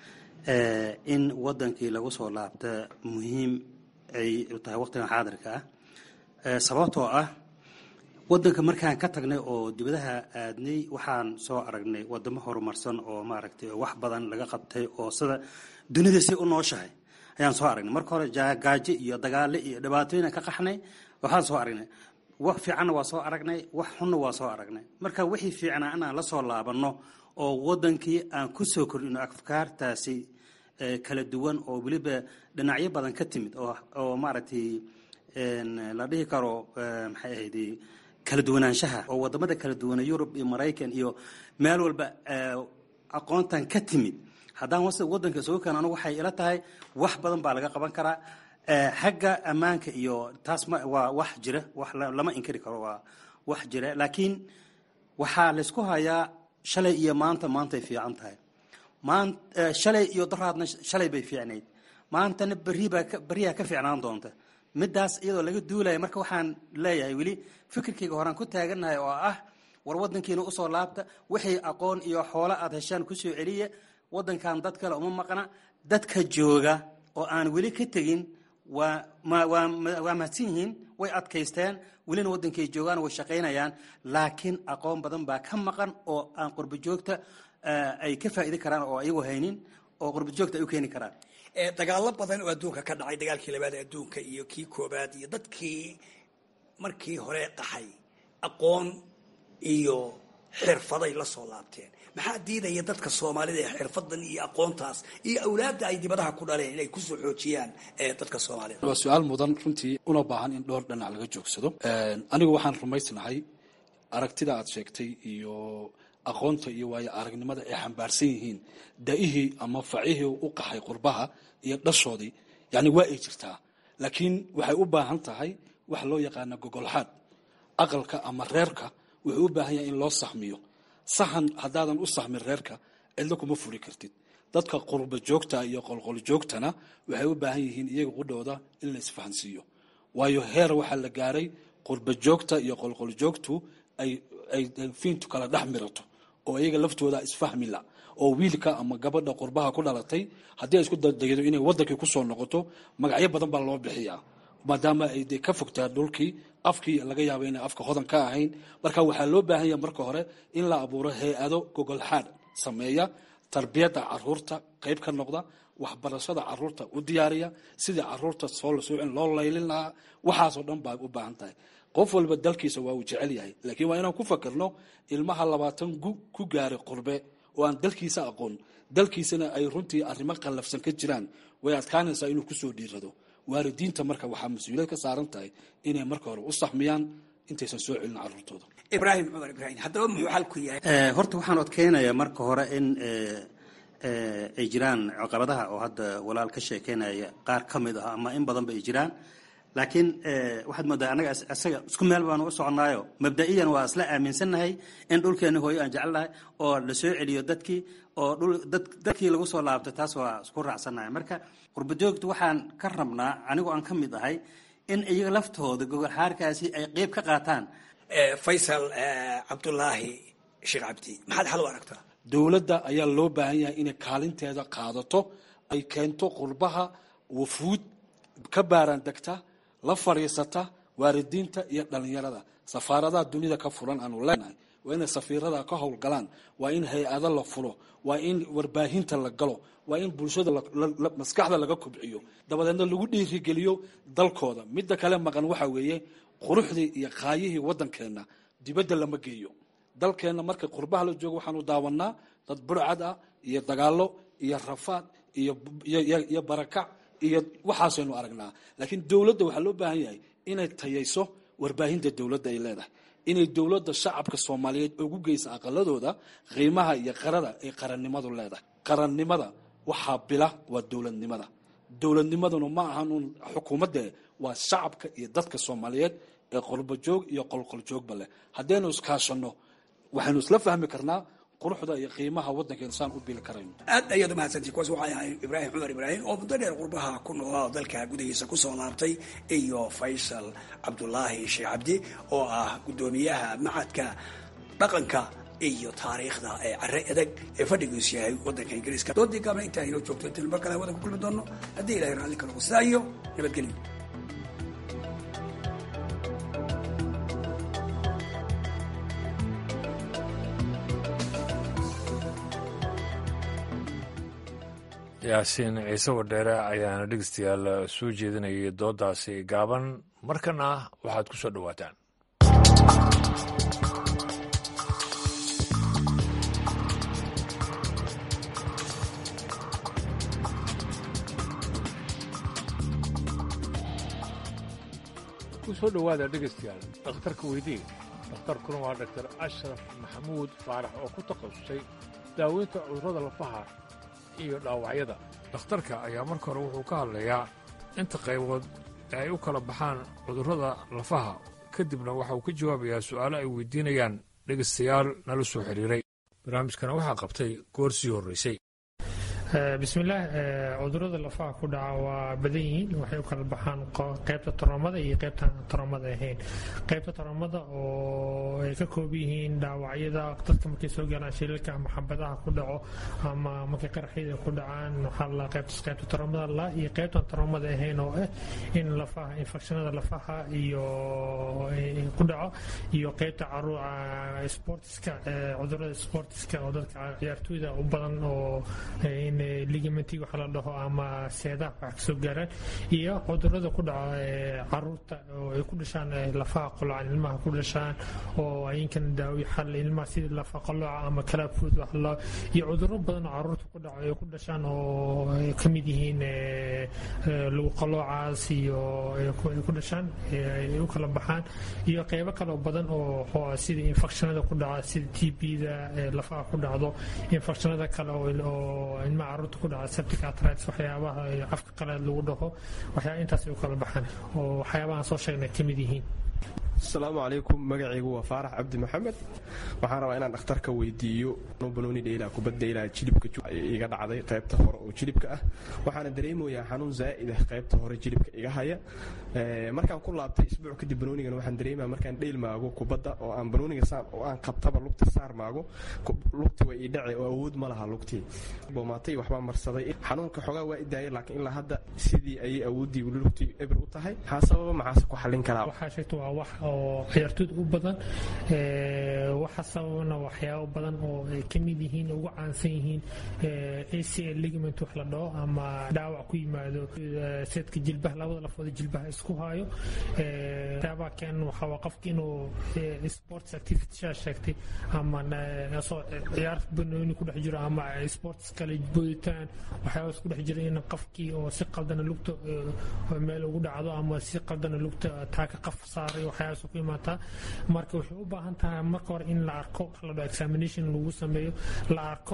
in wadankii lagu soo laabta muhiim ay tahay waqtigan xaadirka ah sababtoo ah wadanka markaan ka tagnay oo dibadaha aadnay waxaan soo aragnay wadamo horumarsan oo maaragtay wax badan laga qabtay oo sida dunida si u nooshahay ayaan soo aragnay marka hore gaajo iyo dagaale iyo dhibaatooyin ka qaxnay waxaan soo aragnay wax fiicanna waa soo aragnay wax xunna waa soo aragnay marka wixii fiicnaa inaan la soo laabanno oo wadankii aan ku soo kordhino afkaartaasi kala duwan oo weliba dhinacyo badan ka timid oo maaragtay la dhihi karo maxay ahayd kala duwanaanshaha oo wadamada kala duwana yurub iyo maraykan iyo meel walba aqoontan ka timid haddaan wadanka isugu keeno anigu waxay ila tahay wax badan baa laga qaban karaa xagga ammaanka iyo taas waa wax jira wax lama inkari karo waa wax jira laakiin waxaa laysku hayaa shalay iyo maanta maantay fiican tahay maan shalay iyo daraadna shalay bay fiicnayd maantana berribaa berriyaa ka fiicnaan doonta midaas iyadoo laga duulaya marka waxaan leeyahay weli fikirkayga horaan ku taagannahay oo ah war wadankiina usoo laabta wixii aqoon iyo xoolo aad heshaan kusoo celiya wadankan dad kale uma maqna dadka jooga oo aan weli ka tegin waa waa mahadsan yihiin way adkaysteen welina wadankay joogaan way shaqaynayaan laakiin aqoon badan baa ka maqan oo aan qurbo joogta ay ka faa'idi karaan oo ayagu haynin oo qurbo joogta ay u keeni karaan dagaalo badan oo adduunka ka dhacay dagaalkii labaad ee adduunka iyo kii koobaad iyo dadkii markii hore qaxay aqoon iyo xirfaday la soo laabteen maxaa diidaya dadka soomaalida ee xirfadan iyo aqoontaas iyo awlaadda ay dibadaha ku dhaleen inay kusoo xoojiyaan dadka soomaalida waa su-aal mudan runtii una baahan in dhowr dhinac laga joogsado anigu waxaan rumaysnahay aragtida aad sheegtay iyo aqoonta iyo waayo aragnimada ay xambaarsan yihiin da-ihii ama facihii u qaxay qurbaha iyo dhashoodii yani waa ay jirtaa laakiin waxay u baahan tahay waxa loo yaqaana gogolxaad aqalka ama reerka wuxuu u baahan yahay in loo saxmiyo saxan haddaadan u saxmin reerka cidlo kuma furi kartid dadka qurba joogta iyo qolqol joogtana waxay u baahan yihiin iyaga qudhooda in la isfahansiiyo waayo heer waxaa la gaaray qurba joogta iyo qolqol joogtu ay ay fiintu kala dhex mirato oo iyaga laftooda isfahmila oo wiilka ama gabadha qurbaha ku dhalatay haddii ay isku daydo inay wadankii kusoo noqoto magacyo badan baa loo bixiyaa maadaama ay de ka fogtaa dhulkii afkii laga yaaba inay afka hodan ka ahayn marka waxaa loo baahan yaha marka hore in la abuuro hay-ado gogolxaad sameeya tarbiyadda caruurta qayb ka noqda waxbarashada caruurta u diyaariya sidii caruurta soo la soocin loo laylin lahaa waxaasoo dhan baa u baahan tahay qof walba dalkiisa waa uu jecel yahay laakiin waa inaan ku fakirno ilmaha labaatan ku gaaray qurbe oo aan dalkiisa aqoon dalkiisana ay runtii arrimo qallafsan ka jiraan way adkaanaysaa inuu kusoo dhiirado waalidiinta marka waxaa mas-uuliyad ka saaran tahay inay marka hore u saxmiyaan intaysan soo celin caruurtooda ibraahim cumar ibraahim haddaba muxuu xalku yahay horta waxaan odkeynayaa marka hore in ay jiraan caqabadaha oo hadda walaal ka sheekeynaya qaar ka mid ah ama in badanba ay jiraan laakiin waxaad moodaa anaga isaga isku meel baanu u soconaayo mabda'iyan waa isla aaminsannahay in dhulkeena hooyo aan jecelnahay oo la soo celiyo dadkii oo dadkii lagu soo laabtay taas waa isku raacsannahay marka qurbajoogta waxaan ka rabnaa anigu aan ka mid ahay in iyaga laftooda gogolxaarkaasi ay qeyb ka qaataan faysal cabdulaahi sheekh cabdi maxaad xal u aragtaa dowladda ayaa loo baahan yahay inay kaalinteeda qaadato ay keento qurbaha wafuud ka baaraan degta la fadhiisata waalidiinta iyo dhalinyarada safaaradaha dunida ka furan aanu leenahay waa inay safiirada ka howlgalaan waa in hay-ado la fulo waa in warbaahinta la galo waa in bulshada maskaxda laga kobciyo dabadeedna lagu dhiirigeliyo dalkooda midda kale maqan waxa weeye quruxdii iyo qaayihii waddankeenna dibadda lama geeyo dalkeenna marka qurbaha la joogo waxaanu daawanaa dad burcad ah iyo dagaalo iyo rafaad iyo barakac iyo waxaasaynu aragnaa laakiin dowladda waxaa loo baahan yahay inay tayayso warbaahinta dowladda ay leedahay inay dowladda shacabka soomaaliyeed ugu geysa aqaladooda qiimaha iyo qarada ay qarannimadu leedahay qarannimada waxaa bila waa dowladnimada dowladnimaduna ma ahan uun xukuumadde waa shacabka iyo dadka soomaaliyeed ee qolbojoog iyo qolqoljoogba leh haddaynu iskaashanno waxaynu isla fahmi karnaa quruxda iyo qiimaha waddankeenu saan u bili karayno aad ayaad umahadsantii kuwaas waxay ahay ibraahim cumar ibraahim oo muddo dheer qurbaha ku noolaa oo dalka gudahiisa ku soo laabtay iyo faysal cabdulaahi sheekh cabdi oo ah guddoomiyaha macadka dhaqanka iyo taariikhda ee care adag ee fadhigiisu yahay waddanka ingiriiska doodii gaabna intaa inoo joogto intaanu mar kale hawada ku kulmi doono haddii ilahay raalli ka noqo sidaa iyo nabadgelyo yaasiin ciise wadheere ayaana dhegeystayaal soo jeedinayay doodaasi gaaban markana waxaad ku soo dhowaataan ku soo dhowaada dhegeystayaal dhakhtarka weydii dhakhtarkuna waa dhaktar ashraf maxamuud faarax oo ku takhasusay daaweynta cudurrada lafaha iyo dhaawacyada dhakhtarka ayaa marka hore wuxuu ka hadlayaa inta qaybood ee ay u kala baxaan cudurrada lafaha kadibna waxa uu ka jawaabayaa su'aalo ay weydiinayaan dhegaystayaal nala soo xidhiiray barnaamijkana waxaa qabtay goor sii horraysay bismillaah cudurada lafaha ku dhaca waa badan yihiin waxay u kala baxaan qaybta toroomada iyo qaybtaan toroomada ahayn qaybta toroomada oo ay ka koob yihiin dhaawacyada dadka markay soo gaaraan shilalka ama xabadaha ku dhaco ama markay qaraxyada ku dhacaan waxaa la qaybtas qaybta toroomada la iyo qaybtaan toroomada ahayn oo ah in lafaha infekshanada lafaha iyo ku dhaco iyo qaybta caruuca sportiska cudurada sportiska oo dadka ciyaartooyda u badan oo ligamenti waxa la dhaho ama seedaha wax kasoo gaaraan iyo cudurada ku dhaca caruurta oo ay ku dhashaan lafaha qolocan ilmaha ku dhashaan oo ayinkan daawi xal ilmaha sida lafa qoloca ama kalaabfood wax la iyo cuduro badan oo caruurta ku dhaco ay ku dhashaan oo ay ka mid yihiin lagu qolocaas iyo ay ku dhashaan ay u kala baxaan iyo qeybo kale oo badan oo sida infectionada ku dhaca sida t b-da lafaha ku dhacdo infectionada kale oo ilmaha caruurta ku dhaca septic arthritis waxyaabaha afka qalaad lagu dhaho waxyaaba intaas ay u kala baxaan oo waxyaabahan soo sheegnay ka mid yihiin asalaamu calaykum magacaygu waa faarax cabdi maxamed waxaan rabaa inaan dhakhtarka weydiiyo banooni dheyla kubad dheyla jilibka iga dhacday qaybta hore oo jilibka ah waxaana dareemayaa xanuun zaa'id ah qaybta hore jilibka iga haya markaan ku laabtay isbuuc kadib banoonigana waxaan dareemaya markaan dheyl maago kubadda oo aan banooniga saar oo aan qabtaba lugta saar maago lugti waa ii dhace oo awood ma laha lugtii boomaatay waxbaa marsaday xanuunka xogaa waa idaayay laakiin ilaa hadda sidii ayay awooddii weli lugtii eber u tahay maxaa sababa maxaase ku xallin karaa waxaa sheegta waa wax oo ciyaartooyda u badan waxa sababana waxyaabo badan oo ay ka mid yihiin ugu caansan yihiin acl ligament wax la dhaho ama dhaawac ku yimaado seedka jilbaha labada lafooda jilbaha isku haayo waxyaabaha keenan waxaa waa qofka inuu sports activity shaa sheegtay ama asoo ciyaar banooni ku dhex jiro ama sports kale booditaan waxyaaba isku dhex jira in qofkii oo si qaldana lugta meel ugu dhacdo ama si qaldana lugta taaka qaf saaray waxyaabaas ku imaataa marka waxay u baahan tahay marka hore in la arko la dhaho examination lagu sameeyo la arko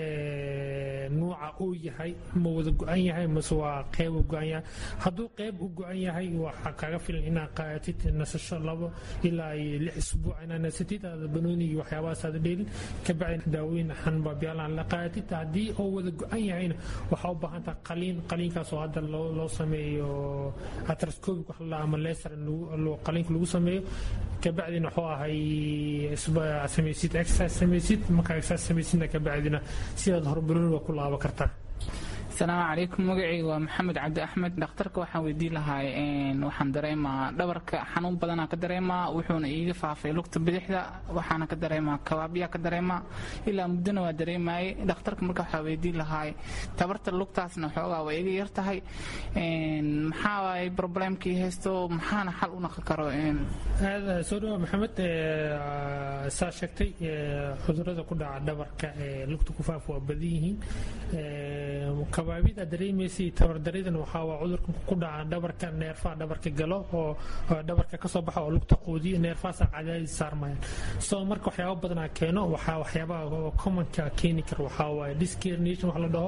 nuuca uu yahay ma wada go-an yahay mase waa qeyb u go-an yahay hadduu qeyb u go-an yahay waxaa kaaga filan inaad qaadatid nasasho labo ilaa iyo lix isbuuc inaad nasatid aada banoonigi waxyaabahaas aada dheelin kabacdi daawooyin xanbaabyaalaan la qaadatid haddii oo wada go-an yahayna waxaa u baahan tahay qaliin qaliinkaas oo hadda loo loo sameeyo atrascobic wax la ama leser qaliinka lagu sameeyo kabacdina wuxuu ahay samaysid exercise samaysid markaa exercise samaysidna kabacdina sidaad horbarooni waa ku laabo kartaa asalaamu calaykum magacayga waa maxamed cabdi axmed dhakhtarka waxaan weydii lahay waxaan dareemaa dhabarka xanuun badanaa ka dareemaa wuxuuna iiga faafay lugta bidixda waxaana ka dareemaa kabaabyaa ka dareemaa ilaa muddona waa dareemayay dhakhtarka marka waxaa weydii lahay tabarta lugtaasna xoogaa waa iga yar tahay maxaa waay problemkii haysto maxaana xal u naqon karo aad soo dhawa maxamed saa sheegtay cudurada ku dhaca dhabarka lugta ku faaf waa badan yihiin kabaabid aad dareemaysay tabardaridan waxaa waa cudurka ku dhaca dhabarka neerfaha dhabarka galo oo dhabarka kasoo baxa oo lugta quudiyo neerfahaasa cadaadis saarmayaan so marka waxyaaba badanaa keeno waxaa waxyaabaha commonka keeni kara waxaa waaye discarnation wax la dhaho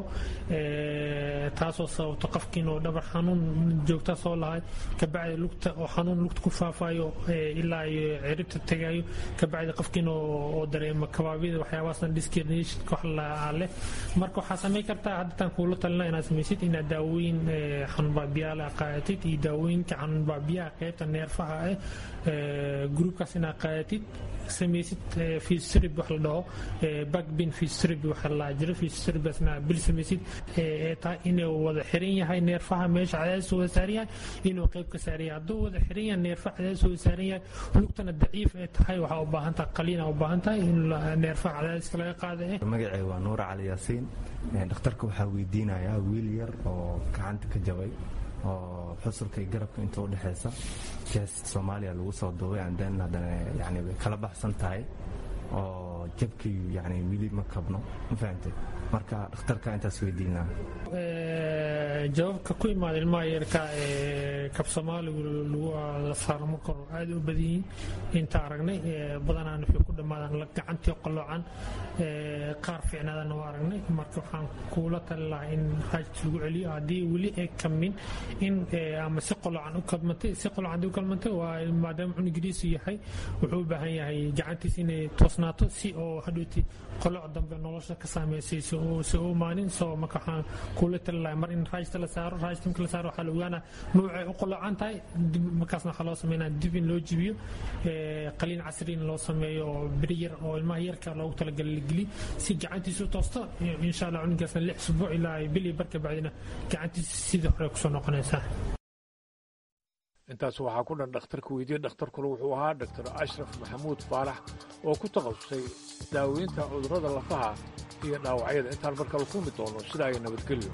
taasoo sababto qofkiinoo dhabar xanuun joogta soo lahay kabacdi lugta oo xanuun lugta ku faafayo ilaa iyo ciribta tagayo kabacdi qofkiin oo dareema kabaabida waxyaabahaasna discarnation wax la leh marka waxaa samayn kartaa haddataan kuula talina inaad samaysid inaad daawooyin xanuunbaabiyaala qaadatid iyo daawooyinka xanuunbaabiyaha qaybta neerfaha ah gruubkaas inaad qaadatid samaysid fistrib wax la dhaho backbin fistrib waxa la jiro fistribasna bil samaysid ee tahay inuu wada xiran yahay neerfaha meesha cadaadis wada saaran yahay inuu qayb ka saaran yahay hadduu wada xiran yahay neerfaha cadaadis wada saaran yahay lugtana daciif ee tahay waxaa u baahan tahay qaliina u baahan tahay in neerfaha cadaadiska laga qaada eh magacay waa nuura cali yaasiin dhakhtarka waxaa weydiinayaa wiil yar oo gacanta ka jabay oo xusulka iyo garabka inta u dhexeysa jees soomaaliya lagu soo duubay anden haddana yani way kala baxsan tahay oo jabkii yani wili ma kabno ma fahamtay marka dhakhtarka intaas weydiinaa jawaabka ku imaada ilmaha yarka ee kab soomaaligu la saaro marka hore aad u badan yihiin inta aragnay badanaan waxay ku dhammaadaan gacantii qalloocan qaar fiicnaadana waa aragnay marka waxaan kuula tali lahaa in raajis lagu celiyo haddii weli ay kamin in ama si qalloocan u kalmantay si qalloocan haddii u kalmantay waa maadaama cunugiriisu yahay wuxuu u baahan yahay gacantiis inay toosnaato si oo hadhowti qoloc dambe nolosha ka saameysay si u imaanin soo marka waxaan kuula tali lahaa mar in raajista la saaro raajista marka la saaro waxaa la ogaanaa nuucay u qolocan tahay markaasna waxaa loo sameynaa dib in loo jibiyo qaliin casri in loo sameeyo oo beri yar oo ilmaha yarka loogu talagalay la geli si gacantiisa u toosto insha allah cunugaasna lix usbuuc ilaa bil iyo barka bacdina gacantiisa sidii hore kusoo noqonaysaa intaas waxaa ku dhan dhakhtarka weydiye dhakhtarkuna wuxuu ahaa dr ashraf maxamuud faalax oo ku takhasusay daaweynta cudurrada lafaha iyo dhaawacyada intaan markale kulmi doono sidaa iyo nabadgelyo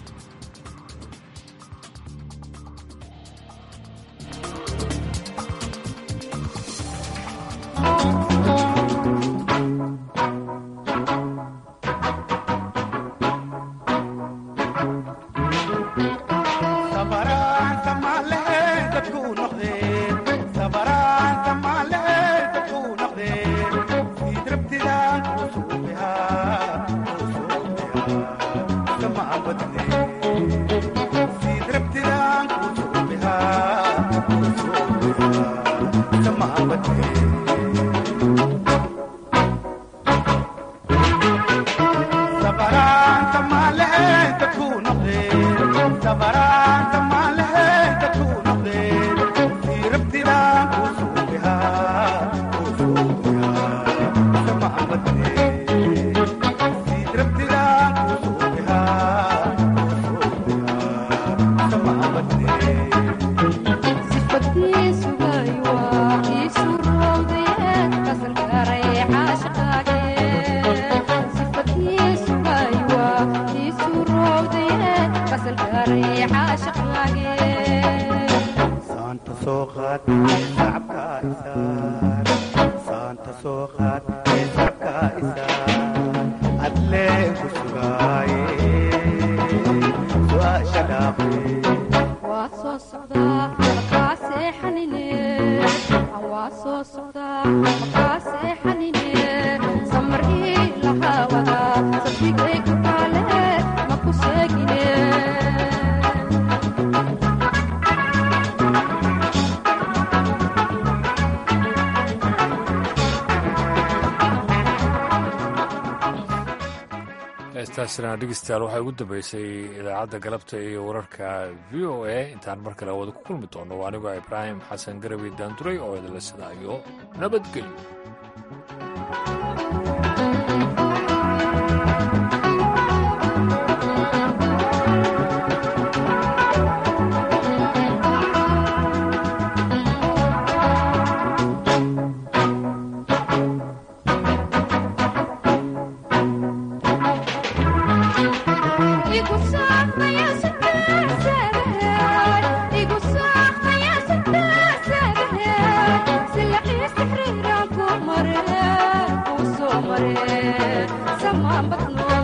heestaasina dhegeystayaal waxaa ugu dambeysay idaacadda galabta iyo wararka v o a intaan mar kale wada ku kulmi doono waa anigoo ibraahim xasan garawi daanduray oo idinla sidaayo nabadgelyo Sama batno